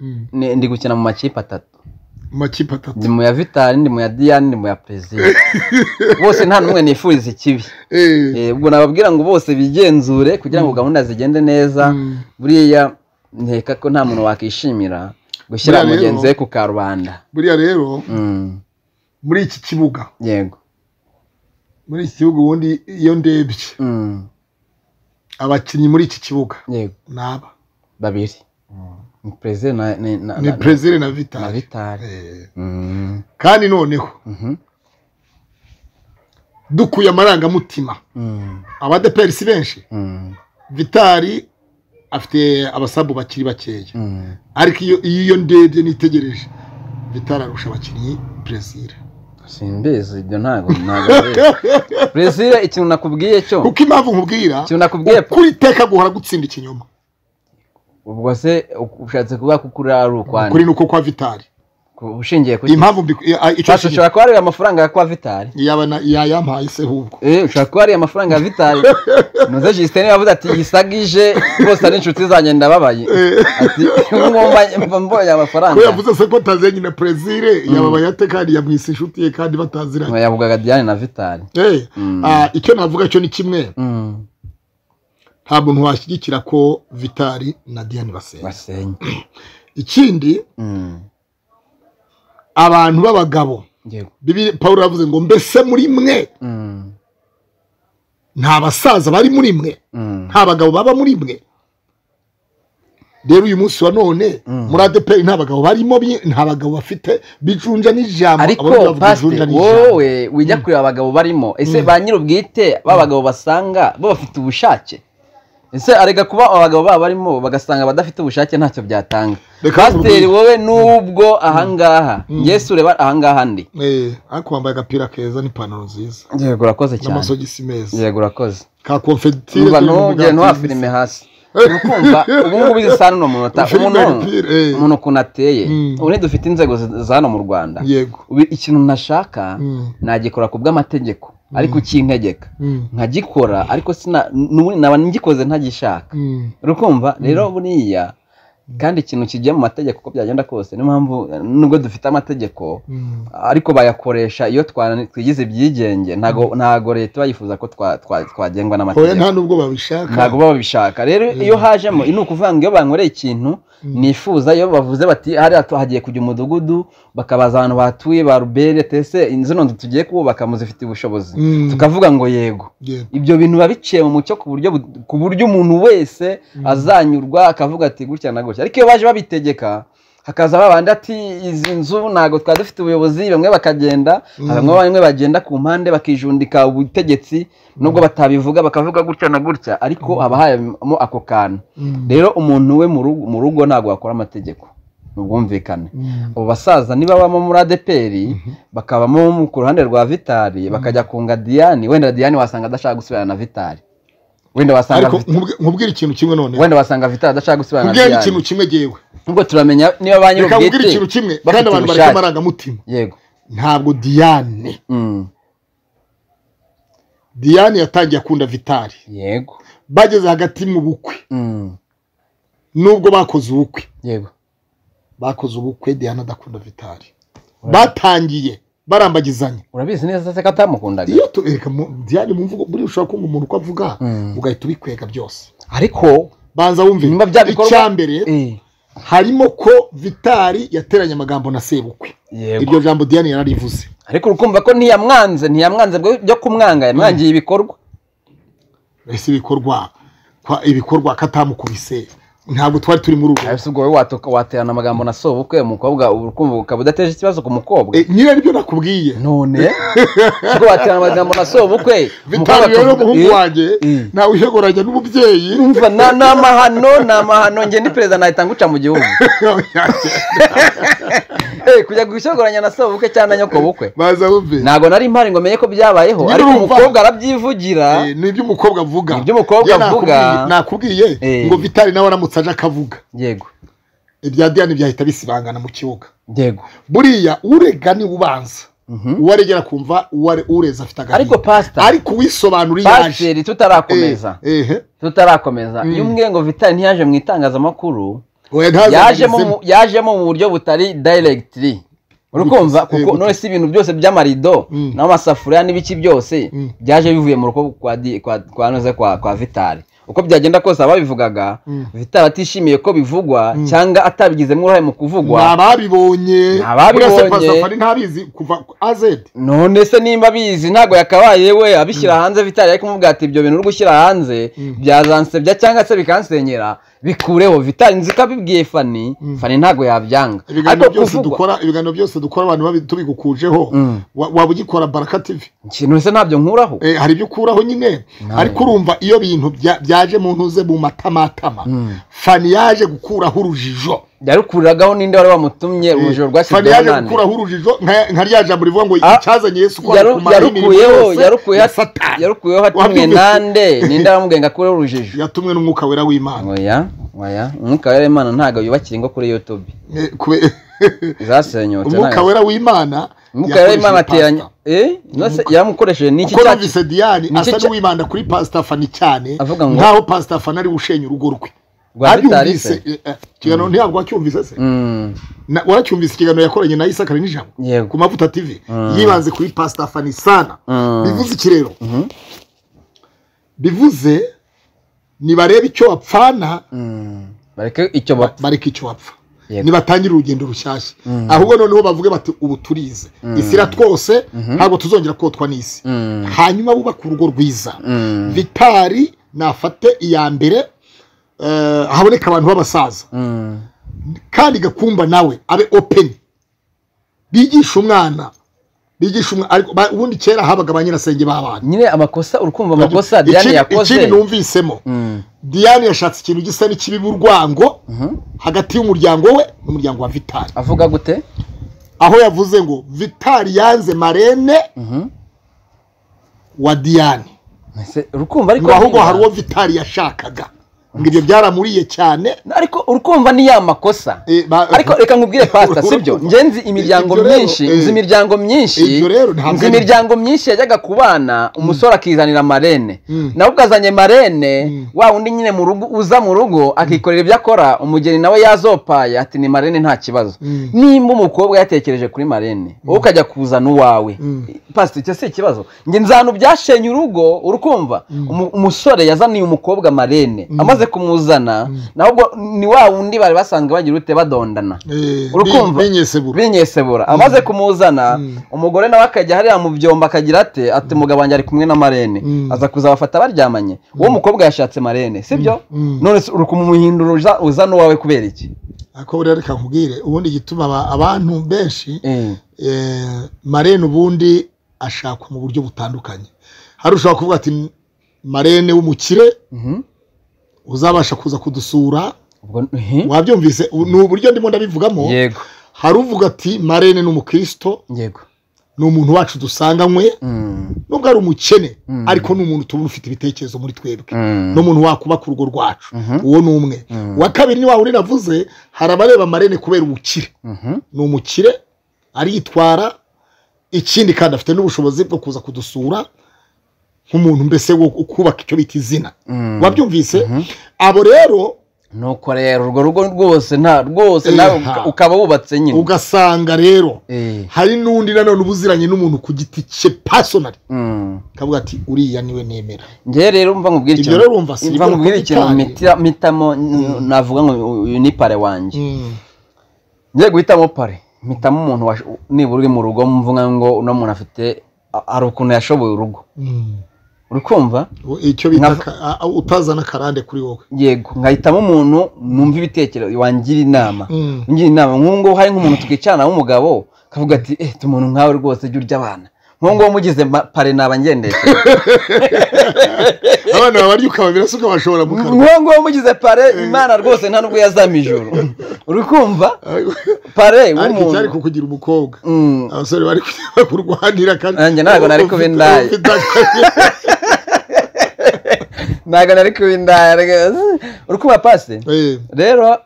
Mm. ni- ndi gukina mu makipe atatu mu makipe atatu ndi mu ya vitari ndi mu ya diyane ndi mu ya perezida bose nta n'umwe nifuriza ikibi Eh. Eh, ubwo nababwira ngo bose bigenzure kugira ngo gahunda zigende neza Mm. buriya nkeka ko nta muntu wakwishimira gushyira Buriya rero- mugenzi we ku karubanda buriya rero Mm, muri iki kibuga yego muri iki gihugu ubundi iyo ndebye Mm, abakinnyi muri iki kibuga yego ni aba babiri ni perezida na ni- na- ni na- perezida na na vitali vitari Eh, Mm, kandi noneho mhm, dukuye amarangamutima mm, abadeperi si benshi mm, vitali afite abasabu bakiri bakeya mm. ariko iyo iyo iyo ndebye nitegereje vitali arusha abakinnyi perezida simbizi ibyo ntabwo ntabwo nzi. perezida ikintu nakubwiye cyo kuko impamvu nkubwira ikintu nakubwiye kuri iteka guhora gutsinda ikinyoma ubwo se ushatse kuvuga ko ukuri ari ukwani kuri nuko kwa vitali Ku- ushingiye ku impamvu mbi- eh, ah, icyo Basi kintu ushobora kuba ari amafaranga ya kwa vitari yaba na- yayampaye se ahubwo Eh, ushobora kuba ari amafaranga ya vitari nuze jisiteni yavuze ati yisagije bose ari inshuti zanjye ndababaye ati mwumva mva mbonye ko amafaranga yavuze se ko atazanye na perezire yababaye ate kandi yamwise inshuti ye kandi bataziranye yavugaga diane na vitari Eh, Mm. ah, icyo navuga cyo ni kimwe Mm, nta muntu washyigikira ko vitali na diane basenga basenye ikindi Mm, abantu b'abagabo yego Bibiri- paul yavuze ngo mbese muri mwe Mm, nta basaza bari muri mwe mm, nta bagabo baba muri mwe rero uyu munsi wa none muri adeperi nta bagabo barimo bi- nta bagabo bafite bijunja n'ijambo Abarundi ariko bavuga bijunja pasite n'ijambo. wowe wijya kureba abagabo barimo ese ba nyir'ubwite b'abagabo basanga bo bafite ubushake ese areka kuba abagabo baba barimo bagasanga abadafite ubushake ntacyo byatanga Reka pasiteri nkubwire. wowe nubwo ahangaha yesu ureba ahangaha ndi Eh, ariko wambaye agapira keza n'ipantaro nziza yego urakoze cyane n'amasogisi meza yego urakoze ka konfetire umva karimo ntugende umugati ntuha w'isi. filime hasi urukumva ubu ngubu izi saa n'uno munota Filime umuntu repeal, eh. umuntu ukuntu ateye Mm. ubu ntidufite inzego zi- za hano mu rwanda yego Ubu ikintu ntashaka Mm. nagikora ku bw'amategeko ariko ukintegeka Mm. nkagikora ariko sina- n'ubundi naba ngikoze ntagishaka Mm. urukumva rero buriya kandi ikintu kigiye mu mategeko uko byagenda kose niyo mpamvu eh, nubwo dufite amategeko Mm. ariko bayakoresha iyo twa- twigize ibyigenge ntago ntago leta iba yifuza ko twa- twa- twagengwa oya n'amategeko nta nubwo babishaka ntabwo baba babishaka rero iyo hajemo ni ukuvuga ngo iyo bankoreye ikintu nifuza iyo bavuze bati hariya tu- hagiye kujya umudugudu bakabaza abantu bahatuye ba rubere tese zino nzu tugiye kubaka muzifitiye ubushobozi Mm. tukavuga ngo yego Yego. ibyo bintu biba biciye mu mucyo ku buryo bu- ku buryo umuntu wese azanyurwa akavuga ati gutya na gutya ariko iyo baje babitegeka hakaza babandi ati izi nzu ntabwo twari dufite ubuyobozi bamwe bakagenda bamwe bamwe bagenda ku mpande bakijundika ubutegetsi nubwo batabivuga bakavuga gutya na gutya ariko haba harimo ako kantu Mm. rero umuntu we mu rugo- mu rugo ntabwo wakora amategeko ni ubwumvikane Mm. abo basaza niba babamo muri adeperi bakabamo mu- ku ruhande rwa vitari bakajya kunga diyani wenda diyani wasanga adashaka gusubirana na vitari wenda wasanga ariko Vit- nkubwi- nkubwire ikintu kimwe none wenda wasanga vitari adashaka gusubirana na nkubwire ikintu diyani kimwe jewe ubwo turamenya niba ba reka nkubwire nyir'ubwite ikintu kimwe kandi bafite abantu bareka ubushake amarangamutima yego ntabwo diane Mm. diane yatangiye akunda vitali yego bageze hagati mu bukwe Mm. nubwo bakoze ubukwe yego bakoze ubukwe diane adakunda vitali batangiye barambagizanya urabizi neza se ko atamukundaga iyo tu- ereka mu- diane mu mvugo buriya ushobora kumva umuntu uko avuga Mm. ugahita ubikwega byose ariko banza wumve nyuma bya bikorwa icya mbere Eh, harimo ko vitali yateranye amagambo na sebukwe yego iryo jambo diane yararivuze ariko urukumva ko ntiyamwanze ntiyamwanze bwo- byo kumwanga yamwangiye ibikorwa ese ibikorwa kwa- ibikorwa katamukubise ntabwo twari turi muri ubwo ese ubwo wowe watuka- waterana amagambo na sobukwe umukobwa uba urukumva ukaba udateje ikibazo ku mukobwa Eh, nyine aribyo nakubwiye none ubwo waterana amagambo na sobukwe umukobwa vitali rero akavuga, umuhungu "Eh, wanjye eh." nawe uhegoranya n'umubyeyi umva na- ni amahano ni amahano njye ni perezida nahita nguca mu gihugu Eh, kujya gushogoranya na sobukwe cyangwa na nyokobukwe baza wumve ntabwo nari mpari ngo menye ko byabayeho Nyine ariko urumva. umukobwa arabyivugira Eh, ni ibyo umukobwa avuga Ni ibyo umukobwa Njye avuga. nakubwiye- nakubwiye Eh. ngo vitali nawe aramutse aje akavuga yego ibya diane byahita bisibangana mu kibuga yego buriya urega ni ubanza Mhm. uwaregera akumva uware- ureza afite agahinda ariko pasita ariko uwisobanura iyo aje pasiteri tutarakomeza Eh, eh, tutarakomeza iyo umwe ngo vitali ntiyaje mu itangazamakuru oya, ntaze yajemo ageze- mu- yajemo mu buryo butari dayiregitiri urukumva Gute- eh, kuko gute? none si ibintu byose by'amarido Mm. n'amasafuriya n'ibiki byose Mm. byaje bivuye mu rugo kwa di- kwa kwa noze kwa kwa vitari uko byagenda kose ababivugaga Mm. vitari atishimiye ko bivugwa cyangwa atabigizemo uruhare mu ni kuvugwa ababibonye Ni ababibonye. uretse pasafari ntabizi kuva azedi none se nimba abizi ntabwo yakabaye we abishyira hanze vitari ari kumubwira ati ibyo bintu uri gushyira hanze byazansebya cyangwa se bikansenyera bikureho vitari nzi ko abibwiye fani fani ntabwo yabyanga ibiganiro ariko byose kuvugwa dukora ibiganiro byose dukora abantu babi- tubigukujeho Mm. wa- waba ugikora baraka tv ikintu se ntabyo nkuraho Eh, hari ibyo ukuraho nyine ariko urumva iyo bintu bya- byaje mu ntuze mu matamatama fani yaje gukuraho urujijo yarukuragaho ninde wari wamutumye urujijo fani rwashyizeho yaje nande gukuraho urujijo nka nka rya jambo rivuga ngo Ah, icyazanye yesu ko Yaru- yarukuyeho yarukuyeho yarukuyeho yarukuyeho atumwe Wabyumvise? nande ninde wamugenga kuri urujijo yatumwe n'umwuka wera w'imana oya oya umwuka wera w'imana ntabwo yubakira ingo kuri youtube Eh, kube- zasenyutse umwuka ntabwo- wera w'imana umwuka wera w'imana yakoresheje ateranye pastor. eh nose yamukoresheje niki kuko cyacu numvise diyani Nicyo asa cya- n'uwibanda kuri pasita fani cyane Avuga ngo- nk'aho pasita fani ari gushenya urugo rwe Rwa Mitali se? Abyumvise, eh, eh, ikiganiro ntabwo wacyumvise se Mm, Na- waracyumvise ikiganiro yakoranye na isakari n'ijambo Yego. ku mavuta tv yibanze kuri pasita fani sana Mm. bivuze iki rero bivuze nibarebe icyo wapfana mm. bareke icyo ba bareke icyo wapfa Yego. nibatangire urugendo rushyashya ahubwo noneho bavuge bati ubu turize isi iratwose ntabwo tuzongera kotwa n'isi Mm. hanyuma bubake urugo rwiza Mm. vitari nafate iya mbere eh, haboneka abantu b'abasaza Mm. kandi gakumba nawe abe openi bigisha umwana bigisha umwana ariko ba- ubundi kera habaga ba nyirasenge b'abana nyine amakosa urukumva amakosa Diane Ikindi- ikindi yakoze numvisemo Mm. diane yashatse ikintu gisa n'ikibiba urwango hagati y'umuryango we n'umuryango wa vitari avuga gute aho yavuze ngo vitari yanze marene Mhm. wa diane Ese urukumva ariko ngo ahubwo niba- hari uwo vitari yashakaga ngo ibyo byaramuriye cyane ariko urukumva ni ya makosa Eh, ba- ariko reka nkubwire pasita sibyo Urukumva. ngenzi imiryango Ibyo rero, myinshi eh. nzi imiryango myinshi Ibyo rero ntabwo nzi ari- imiryango myinshi yajyaga ku bana umusore akizanira amarene Mm. nawe ubwazanye marene wa wundi nyine mu rugo uza mu rugo akikorera ibyo akora umugeni nawe yazopaye ati ni marene nta kibazo Mm. nimba umukobwa yatekereje kuri marene wowe ukajya kuzana uwawe Mm. pasita icyo si ikibazo njye nzanu byashenye urugo urukumva Umu- umusore yazaniye umukobwa marene amaze kumuzana nawe ubwo ni wa wundi bari basanzwe bagira ute badondana Eh, urukumva bi- binyesebura. binyesebura amaze kumuzana umugore nawe akajya hariya mu byombo akagira ate ati umugabo wanjye ari kumwe na marene Mm. aza kuzabafata baryamanye uwo mukobwa yashatse marene sibyo Mm. none se uri kumuhindura uza- uzana uwawe kubera iki ariko buriya reka nkubwire ubundi igituma aba- abantu benshi Eh, eh, marene ubundi ashakwa mu buryo butandukanye hari ushobora kuvuga ati marene w'umukire mhm. uzabasha kuza kudusura ubwo eh, wabyumvise ubu ni uburyo ndimo ndabivugamo yego hari uvuga ati marene ni umukristo yego ni umuntu wacu dusanganywe Mm, nubwo ari umukene ariko ni umuntu tubona ufite ibitekerezo muri twebwe mm. n'umuntu wakubaka urugo rwacu uwo ni umwe uwa kabiri ni wa wundi navuze hari abareba marene kubera ubukire Mhm. ni umukire aritwara ikindi kandi afite n'ubushobozi bwo kuza kudusura nk'umuntu mbese wo kubaka icyo bita izina Mm. wabyumvise abo rero nuko rero urwo rugo rwose nta rwose Eh, nawe ha. uka- ukaba wubatse nyine ugasanga rero Eh, hari n'undi nanone uba uziranye n'umuntu ku giti cye pasonari mm. akavuga ati uriya niwe nemera njye rero mva nkubwira Ibyo ikintu- rero urumva si mva ibyo nkubwira nakuba ikintu itanu. mitira- mitamo n- navuga ngo uyu ni pare wanjye ngiye guhitamo pare mpitamo umuntu wash- nibura uri mu rugo mvuga ngo uno muntu afite a- hari ukuntu yashoboye urugo uri kumva icyo bita Nkavu- ka- a- a- utazana akarande kuri wowe yego nkahitamo umuntu numva ibitekerezo wangira inama Mm. ngira inama nk'ubu ngubu hari nk'umuntu twicarana w'umugabo kavuga ati eh tu muntu nkawe rwose jya urya abana nk'ubu ngubu mugize ma- pare naba ngendeye abana babarya ukababira se ukabashobora mu kanwa nk'ubu ngubu mugize pare imana rwose nta nubwo yazama ijoro uri kumva pare ariko icyari w'umuntu kukugira umukobwa Mm. abasore bari kujya kurwanira kandi Nanjye ntabwo nari kuba indaya. Ufite- ufite- ntabwo nari kubindaya rwose uri kumva pasi Eh, rero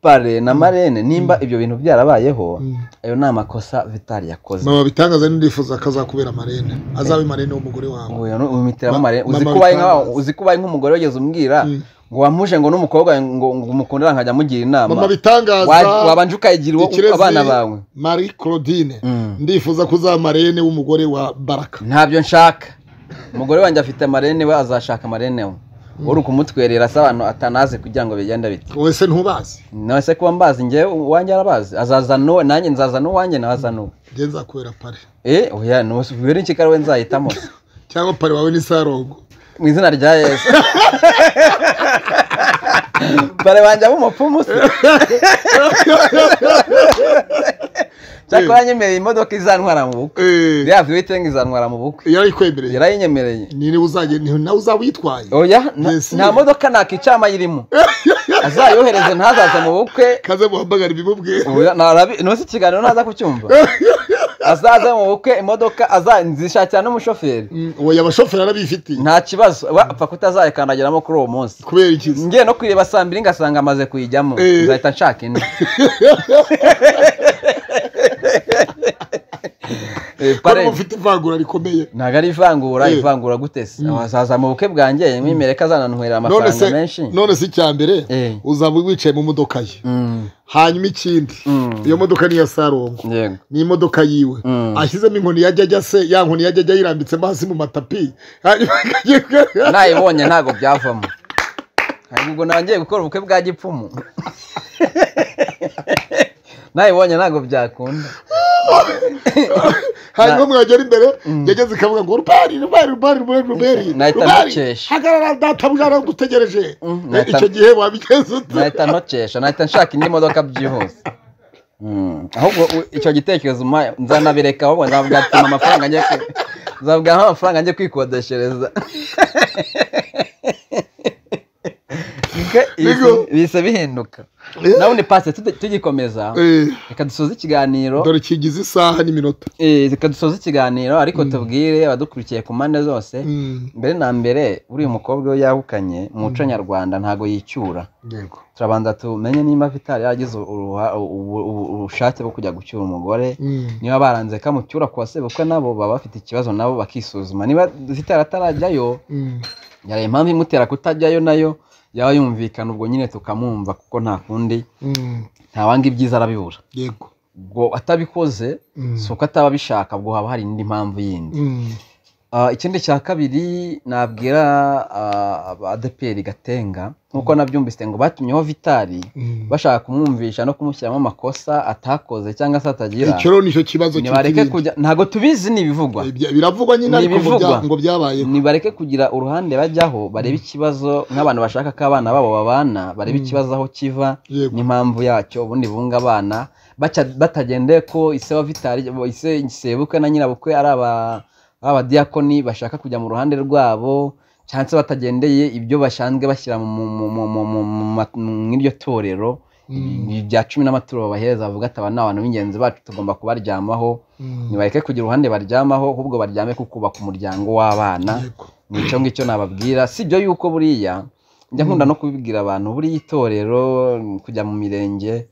pare na marene nimba ibyo bintu byarabayeho ayo ni amakosa vitari yakoze mama bitangaza n'indifuza akazakubera marene azabe marene w'umugore wawe uyu ni- uyu mitera Ma- mumare uzi mama ko ubaye nka- bitangaza. uzi ko ubaye nk'umugore wigeze umbwira ngo wamuje ngo n'umukobwa wawe ngo ngo umukundira nkajya amugira inama mama bitangaza Wa- wabanje ukayigira uwo- ikirezi abana bawe marie claudine Mm. ndifuza kuzaba marene w'umugore wa baraka ntabyo nshaka umugore wanjye afite marene we azashaka marene we uri kumutwerera se abantu atanazi kugira ngo bigende bite wowe se ntubazi none se kuba mbazi njyewe uwanjye arabazi azaza n'uwe nanjye nzaza n'uwanjye nawe aza n'uwe njye nzakubera pare eh oya nusi bibiri nshikara we nzahitamo se cyangwa pare wawe ni sarongo mu izina rya yesu bare banjye b'umupfumu se cyakora nyemereye imodoka izantwara mu bukwe Eh, iriya viyitengi izantwara mu bukwe yarayikwemereye yarayinyemereye ni niwe uzajya ni nawe uzaba uyitwaye oya nta- Yes. nta modoka ntakicamayira irimo azayohereze ntazaze mu bukwe kaze muhamagara ibimubwira Oya, narabi- nonese ikiganiro ntaza kucyumva azaze mu bukwe imodoka aza nzishakira n'umushoferi Mm, oya abashoferi arabifitiye nta kibazo we apfa kutazayikandagiramo kuri uwo munsi kubera ikizi ngiye no kuyireba saa mbiri ngasanga amaze kuyijyamo Eh. nzahita nshaka indi Eh, kuko pare- mufite ivangura rikomeye ntabwo ari ivangura Eh. ivangura gutese azaza mu bukwe bwanjye mwimere ko azananywera none amafaranga se menshi none se icya mbere Eh. uzaba wicaye mu modoka ye Mm, hanyuma ikindi Mm. iyo modoka ni iya sarongo yego ni imodoka yiwe Mm. ashyizemo inkoni yajya ajya se ya nkoni yajya ajya yirambitsemo hasi mu matapi hanyuma akagenda- nayibonye ntabwo byavamo ntabwo ubwo ntangiye gukora ubukwe bwa gipfumu nayibonye ntabwo byakunda hanyuma mwagera imbere yageze ikavuga ngo rubari rubari rubari rubari rubari Nahita rubari ndukesha. hagarara databuja aragutegereje nahita- icyo gihe wabigenza ute nahita ntocesha nahita nshaka indi modoka byihuse Mm. ahubwo u- icyo gitekerezo umpa, nzanabireka ahubwo nzavuga ati "Mpa amafaranga njye kwi- nzavuga "Mpa amafaranga njye kwikodeshereza Bike- bise- bise bihinduka nawe ni pasi tugikomeza Eh, reka dusoze ikiganiro dore kigize isaha n'iminota Eh, reka dusoze ikiganiro ariko tubwire abadukurikiye ku mpande zose Mm, mbere na mbere uriya mukobwa we yahukanye mu muco nyarwanda ntago yicyura yego turabanza tumenye niba vitali yaragize uruha- ubu- ubu- ubushake bwo kujya gucyura umugore Mm, niba baranze kamucyura ku basebukwe nabo baba bafite ikibazo nabo bakisuzuma niba vitali atarajyayo mm, yari impamvu imutera kutajyayo nayo yaba yumvikana ubwo nyine tukamwumva kuko nta kundi mm, ntawanga ibyiza arabibura yego ubwo atabikoze Mm, si uko ataba abishaka ubwo haba hari indi mpamvu yindi mm, Ah, ikindi cya kabiri nabwira ah, abadeperi gatenga nk'uko nabyumvise ngo batumyeho vitari mm. bashaka kumwumvisha no kumushyiramo amakosa atakoze cyangwa se atagira icyo rero nicyo kibazo nibareke cy'ikibindi. kujya ntabwo tubizi ni ibivugwa Ibya- biravugwa nyine Ni ariko ngo ibivugwa. bya- ngo byabayeho nibareke kugira uruhande bajyaho barebe ikibazo nk'abantu bashaka ko abana babo babana barebe ikibazo aho kiva Yego. n'impamvu yacyo ubundi bunga abana baca- batagendeye ko ise wa vitari ise sebukwe na nyirabukwe ari aba- ari abadiyakoni bashaka kujya mu ruhande rwabo cyangwa se batagendeye ibyo bashanzwe bashyira mu- mu- mu- mu- mu- mu- mu- ma- mw'iryo torero Ibi bya cumi n'amaturo babahereza bavuga ati aba ni abantu b'ingenzi bacu tugomba kubaryamaho Mm, nibareke kugira uruhande baryamaho ahubwo baryame ku kubaka umuryango w'abana yego. ni icyo ngicyo nababwira si byo yuko buriya njya nkunda no kubibwira abantu buriya itorero kujya mu mirenge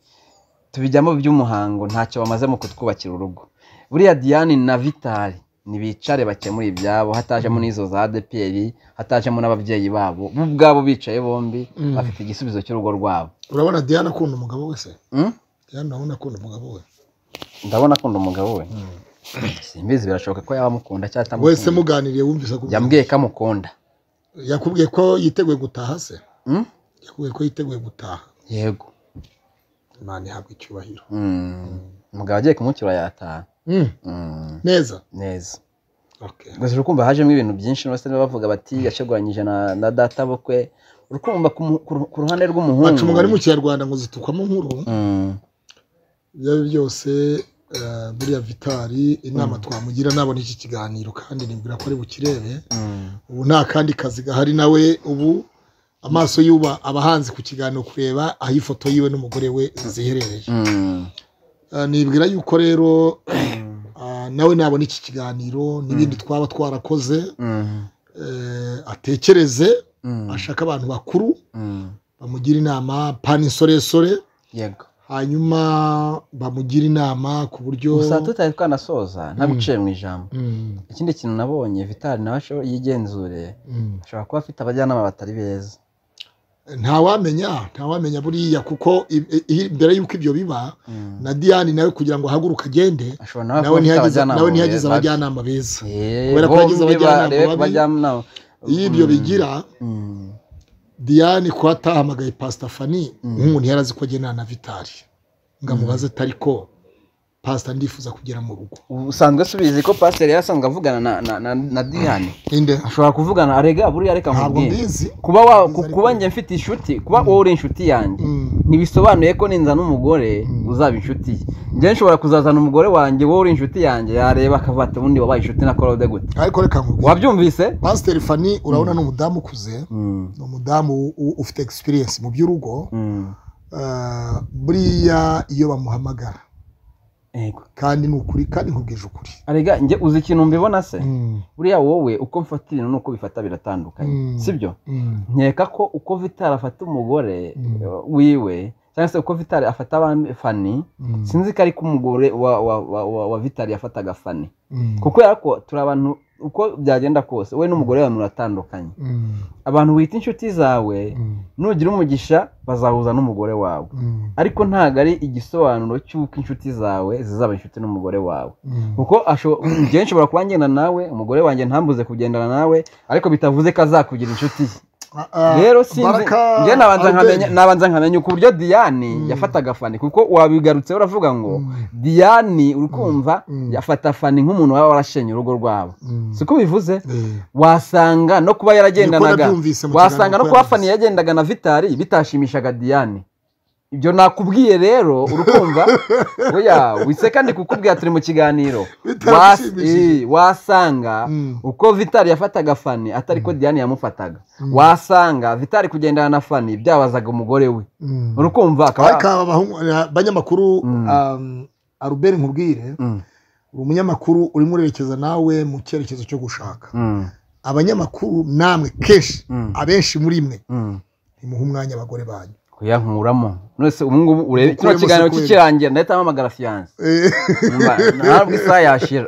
tubijyamo by'umuhango ntacyo bamaze mu kutwubakira urugo buriya diane na vitali ntibicare bakemura ibyabo hatajemo n'izo za adeperi hatajemo n'ababyeyi babo bo ubwabo bicaye bombi Mm. bafite igisubizo cy'urugo rwabo urabona diane akunda umugabo we se Mm? diane urabona akunda umugabo we ndabona akunda umugabo we simbizi birashoboka ko yaba amukunda cyangwa wese atamukunda muganiriye wumvise ko yambwiye ko amukunda yakubwiye ko yiteguye gutaha se Mm? yakubwiye ko yiteguye gutaha yego imana ihabwa icyubahiro Mm. umugabo agiye kumucyura yataha Mm, Mm, neza neza Okay. gusa uri kumva hajemo ibintu byinshi bose bavuga bati yasheguranyije na, na data bukwe uri kumva ku mu- ku ru- ku ruhande baca umugani mu rw'umuhungu kinyarwanda ngo zitukwamo nkuru Mm, ibyo ari byo byose eh, buriya vitari inama twamugira nabona iki kiganiro kandi nimbwira ko ari bukirebe mm, ubu nta kandi kazi gahari nawe ubu amaso y'uba aba ahanze ku kiganiro kureba aho ifoto yiwe n'umugore we ziherereye mm, Eh, nibwira yuko rero ah, nawe nabona iki kiganiro n'ibindi twaba twarakoze mm, eh, atekereze mm, ashaka abantu bakuru mm. bamugira inama pani insoresore yego hanyuma bamugira inama ku buryo gusa tutari twanasoza ntabiciye mu ijambo Mm, ikindi kintu nabonye vitali nawe asho- yigenzure mm. ashobora kuba afite abajyanama batari beza ntawamenya ntawamenya buriya kuko i- i- i- mbere y'uko ibyo biba Mm. na diane nawe kugira ngo ahaguruke agende ashobora nawe kuba nawe afite ntiyagize abajyanama nawe ntiyagize babi. abajyanama beza Eh, Kubera ko yagize bombi abajyanama barebe ku babi. bajyanama iyo ibyo Mm, bigira mm, diane kuba atahamagaye pasita fani nk'umuntu yari azi ko agendana na vitari ngo amubaze atari ko pasita ndifuza kugera mu rugo usanzwe subizi ko pasiteri yari asanzwe avugana na- na- na na diyane inde ashobora kuvugana arega buriya reka ntabwo nkubwire mbizi kuba wa ku- kuba njye mfite inshuti kuba wowe uri inshuti yanjye Mm. ntibisobanuye ko ninzana umugore uzaba inshuti ye njye nshobora kuzazana umugore wanjye wowe uri inshuti yanjye yareba akavuga ati ubundi wabaye inshuti na korode gute ariko reka nkubwire wabyumvise pasiteri fani urabona ni umudamu ukuze ni umudamu u- u- ufite egisipiriyensi mu by'urugo Mm. eh, buriya iyo bamuhamagara Yego. kandi ni ukuri kandi nkubwije ukuri arega njye uzi ikintu mbibona se Mm, buriya wowe uko mfata ibintu n'uko bifata biratandukanye Mm. sibyo mm, nkeka ko uko vitari afata umugore Mm. eh, wiwe cyangwa se uko vitari afata abandi fani mm, sinzi ko ariko umugore wa, wa, wa, wa, wa vitari yafataga fani mm, kuko yarako turi abantu uko byagenda kose we n'umugore wawe muratandukanye mm, abantu wita inshuti zawe mm, nugira umugisha bazahuza n'umugore wawe mm, ariko ntabwo ari igisobanuro cy'uko inshuti zawe zizaba inshuti n'umugore wawe mm. kuko asho- njyewe nshobora kuba ngenda nawe umugore wanjye ntambuze kugendana nawe ariko bitavuze ko azakugira inshuti ye Ah, ah, rero sinzi Baraka njye nabanza Albert. nkamenya nabanza nkamenya uko uburyo Diane yafataga Fanny kuko wabigarutseho uravuga ngo Diane uri kumva Mm. yafata Fanny nk'umuntu waba warashenye urugo rwabo Mm. siko bivuze Eh, wasanga no kuba Niko yaragendanaga nabyumvise mu wasanga kiganiro no kuba ko Fanny yagendaga na Vitari bitashimishaga Diane ibyo nakubwiye rero urukumva oya wise kandi kukubwira turi mu kiganiro Was- Bitamshimishije. eh, wasanga Mm. uko Vitari yafataga Fanny atari ko Diane yamufataga wasanga Vitari kugendana na Fanny byabazaga umugore we Mm. urukumva ariko akaba aba bahungu- eh, banyamakuru Mm. um, Albert nkubwire Mm, uri umunyamakuru urimo urerekeza nawe mu cyerekezo cyo gushaka mm, abanyamakuru namwe kenshi Mm. abenshi muri mwe mm. ntimuhe umwanya abagore banyu kuyankuramo nonese ubu ngubu urebe Ukuremo kino kiganiro sequence. kikirangira ndahita mpamagara fiyanse Eh, ntabwo isaha yashira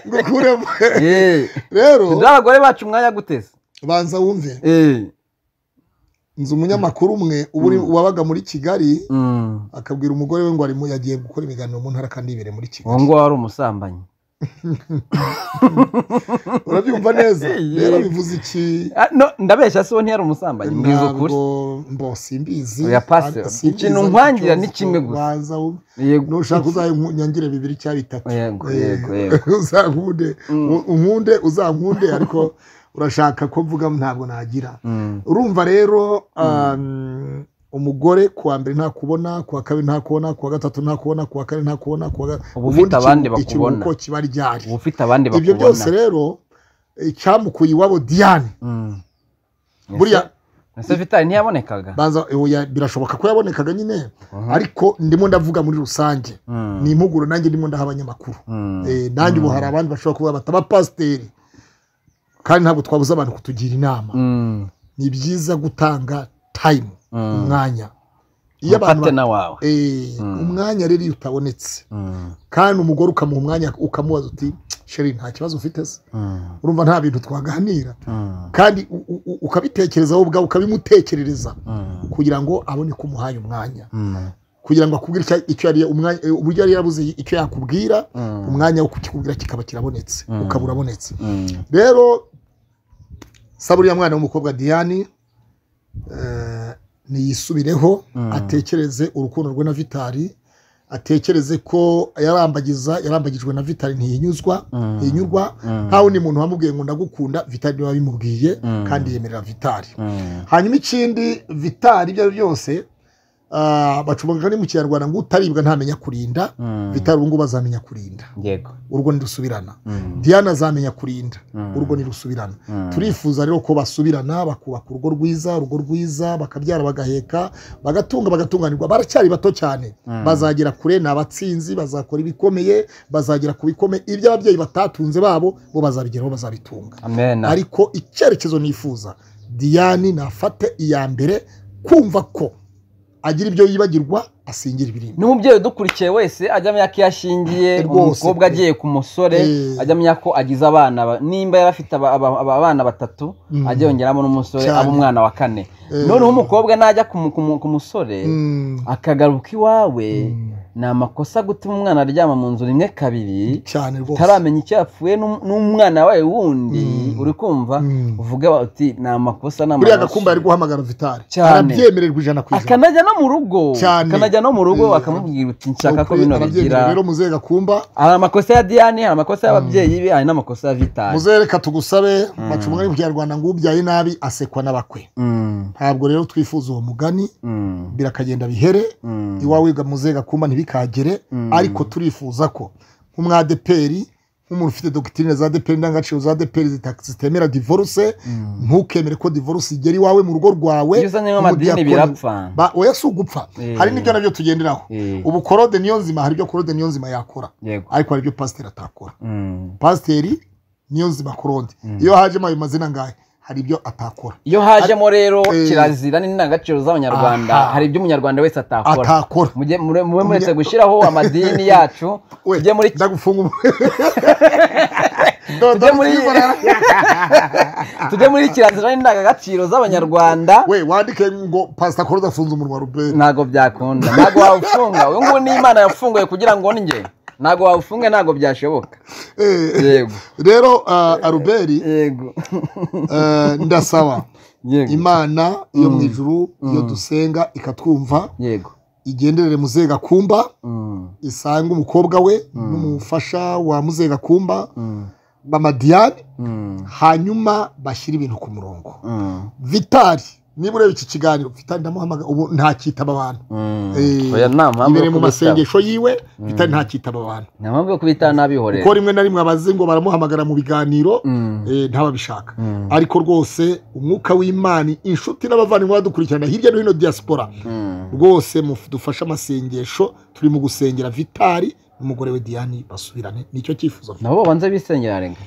ngukuremo Eh, rero nzi abagore bacu umwanya guteze banza wumve Eh, nzi umunyamakuru umwe uba uri- wabaga muri kigali mm. akabwira umugore we ngo arimo yagiye gukora ibiganiro mu ntara kandi ibereye muri uwo kigali nguwo wari umusambanyi urabyumva neza Yego. rero bivuze iki Ah, no, ndabeshya si uwo ntiyari umusambanyi mbwiza ukuri ntabwo mbo simbizi Oya, pasi. Ah, simbizi Ikintu ariko nkwangira ni cyose kimwe gusa. banza wumve Yego. nushaka uzanyangire bibiri cyangwa bitatu Yego, Eh, yego, yego. uzankunde U- unkunde uzankunde ariko urashaka ko mvuga ntabwo nagira Mm, urumva rero um, umugore kuwa mbere ntakubona kuwa kabiri ntakubona kuwa gatatu ntakubona kuwa kane ntakubona kuwa ga- Uba ufite ubundi ikiru- abandi bakubona. ikiruhuko kiba ryari uba ufite abandi ibyo byose bakubona rero icyamukuye iwabo diane Mm. Ese- buriya ese vitari ntiyabonekaga baza oya, birashoboka ko yabonekaga nyine ariko ndimo ndavuga muri rusange Mm, ni impuguro nanjye ndimo ndaha abanyamakuru mm. Eh, nanjye ubu hari abandi bashobora kuba bataba pasiteri kandi ntabwo twabuza abantu kutugira inama Mm, ni byiza gutanga tayimu Mm. umwanya iyo abantu umufate ba- na wawe Eh, umwanya rero iyo utabonetse Mm, kandi umugore ukamuha umwanya ukamubaza uti sheri nta kibazo ufite se mm, urumva nta bintu twaganira mm, kandi u- u- u- ukabitekereza wowe ubwawe ukabimutekerereza mm, kugira ngo abone ko umuhaye umwanya mm. kugira ngo akubwire icya- icyo yari umwanya eh, uburyo yari yarabuze icyo yakubwira Mm. umwanya wo kukikubwira kikaba kirabonetse ukaba urabonetse Mm. rero saba uriya mwana w'umukobwa diane eh, niyisubireho atekereze urukundo rwe na vitari atekereze ko yarambagiza yarambagijwe na vitari ntiyinyuzwa ntiyinyurwa nkaho ni umuntu wamubwiye ngo ndagukunda vitari niwe wabimubwiye kandi yemerera vitari Mm. hanyuma ikindi vitari ibyo ari byo byose ah, bacumbaga ni mu kinyarwanda ngo utaribwa ntamenya kurinda Mm. vitari ubu ngubu azamenya kurinda yego urwo ntirusubirana Mm. diana azamenya kurinda Mm. urwo ntirusubirana Mm. turifuza rero ko basubirana bakubaka urugo rwiza urugo rwiza bakabyara bagaheka bagatunga bagatunganirwa baracyari bato cyane bazagera kure ni abatsinzi bazakora ibikomeye bazagera ku bikomeye ibyo ababyeyi batatunze babo bo bazabigeraho bazabitunga amena ariko icyerekezo nifuza diane nafate iya mbere kumva ko agira ibyo yibagirwa asingira ibirimo n'umubyeyi udukurikiye wese ajya amenya ko iyo ashingiye Rwose umukobwa pe. agiye ku musore Eh. ajya amenya ko agize abana ba- nimba yari afite aba- aba- aba- abana batatu Mm. ajya yongeramo n'umusore Cyane. aba umwana wa kane Eh. noneho umukobwa najya ku mu- ku mu- ku musore Mm. akagaruka iwawe ni amakosa gutuma umwana aryama mu nzu rimwe kabiri cyane rwose utaramenya icyo yapfuye n'um- n'umwana wawe wundi Mm. uri kumva Mm. uvuga uti ni amakosa ni buriya amaraso." gakumba ari guhamagara vitari Cyane. arabyemererwa ijana ku ijana akanajya no mu rugo Cyane. akanajya no mu rugo Mm. bakamubwira uti nshaka ko Ukuri bino arabyemerewe bigira rero muzehe gakumba hari amakosa ya diyane hari amakosa y'ababyeyi be hari n'amakosa ya vitari muzehe reka tugusabe baca umugani mu kinyarwanda ngo ubyaye nabi asekwa n'abakwe Mm, ntabwo rero twifuza uwo mugani mm, birakagenda bihere mm. iwawe ga muzehe gakumba ntibikagere Mm. ariko turifuza ko nk'umwadeperi nk'umuntu ufite dogitirine za deperi indangagaciro za deperi zita- zitemera divorce Mm. ntukemere ko divorce igera iwawe mu rugo rwawe iyo uzanye nk'amadini nk'umudiyakoni. birapfa Ba- oya si ugupfa Eh. hari n'ibyo nabyo tugenderaho Eh. ubu korode niyo nzima hari ibyo korode niyo nzima yakora yego ariko hari ibyo pasiteri atakora Mm. pasiteri niyo nzima korode iyo hajemo ayo mazina ngahe hari ibyo atakora iyo hajemo rero Eh. kirazira n'indangagaciro z'abanyarwanda Aha. hari ibyo umunyarwanda wese atakora atakora mujye mure- mube Umunya- muretse gushyiraho amadini yacu we tujye muri ndagufunga ubu- Ndodo Tujye muri- twikorera. tujye muri kirazira n'indangagaciro z'abanyarwanda we wandike ngo pasita korode afunze umunwa ruberi ntago byakunda ntago wawufunga uyu nguyu ni imana yafunguye kugira ngo njye ntago wawufunge ntago byashoboka Eh, yego rero ah, aruberi yego eh, ndasaba yego imana yo mu ijuru iyo dusenga ikatwumva yego igenderere muzehe gakumba Mm, isange umukobwa we n'umufasha wa muzehe gakumba mm, bamadiyani mm, hanyuma bashyire ibintu ku murongo mm, vitari niba ureba iki kiganiro vitari ndamuhamagara ubu ntakitaba abantu mm. Eh, oya nta mpamvu imbere yo kubitaba mu masengesho yiwe vitari ntakitaba abantu nta mpamvu yo kubitaba kuko n'abihorera rimwe na rimwe abazi ngo baramuhamagara mu biganiro Mm, eh, ntababishaka mm, ariko rwose umwuka w'imana inshuti n'abavandimwe badukurikirana hirya no hino diaspora mm. rwose dufashe amasengesho turi mu gusengera vitari n'umugore we diane basubirane nicyo cyifuzo mfite. nabo babanze bisengera renga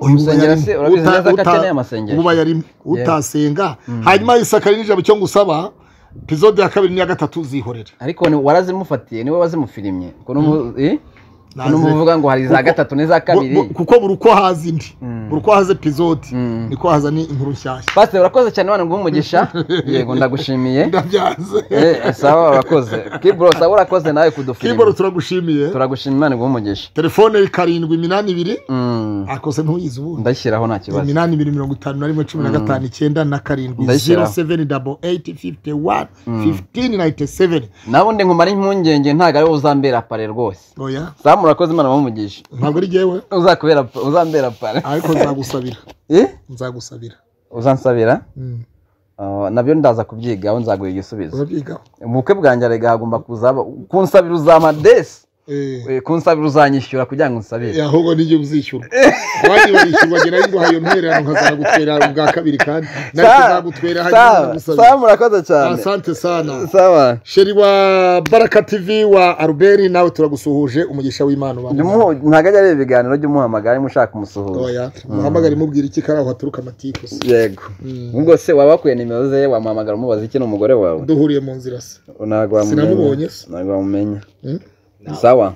Uyu uba Gusengera yarimo. se urabizi Uta- neza ko uta- akeneye amasengesho. uba yarimo utasenga hanyuma isakari n'ijambo cyo ngusaba epizode ya kabiri n'iya gatatu zihorere ariko ni- warazimufatiye niwe wazimufirimye ko n'umu- eh? Ko n'umuvuga ngo hari za Kuko- gatatu n'iza kabiri Bu- bu- kuko buri uko haza indi Mm. buri uko haza epizode Mm. niko haza ni inkuru nshyashya pasiteri urakoze cyane Imana nguhe umugisha yego ndagushimiye ndabyanze Eh, sawa urakoze kibro sawa urakoze nawe kiboro kudufirimba turagushimiye turagushima imana iguhe umugisha telefone karindwi iminani ibiri Mm, akose ntuyizi ubundi ndashyiraho nta kibazo iminani ibiri mirongo itanu na rimwe cumi na gatanu icyenda na karindwi zero Ndayishyiraho. seveni dabo eyiti fifite wani fifitini nayiti seveni nabundi nkumara impungenge ntabwo ari wowe uzambera pare rwose oya samu urakoze imana iguhe umugisha ntabwo ari jyewe uzakubera uzambera pare ariko nzagusabira Eh? nzagusabira uzansabira Mm. Ah, nabyo ndaza kubyigaho nzaguha igisubizo urabyigaho ubukwe bwanjye arega hagomba kuzaba kunsabira uzamadesi Eh, Eh, kunsabira uzanyishyura kugira ngo unsabire eh, ahubwo nijye uzishyura abandi barishyurwa njye nari nguhaye ntererano nkazagutwera ubwa kabiri kandi nari kuzagutwera hanyuma nkagusabira samu urakoze cyane asante sana sawa sheri wa baraka tv wa aruberi nawe turagusuhuje umugisha w'imana ubane nawe. Jumuhu- ntabwo ajya areba ibiganiro jy'umuhamagara niba ushaka umusuhuza oya muhamagare mubwira iki kari aho haturuka amatiku se yego ubwo se waba wakwiye nimero ze wamuhamagara umubaza iki n'umugore wawe duhuriye mu nzira se ntabwo wamumenya Sinamubonye se. ntabwo wamumenya Mm? sawa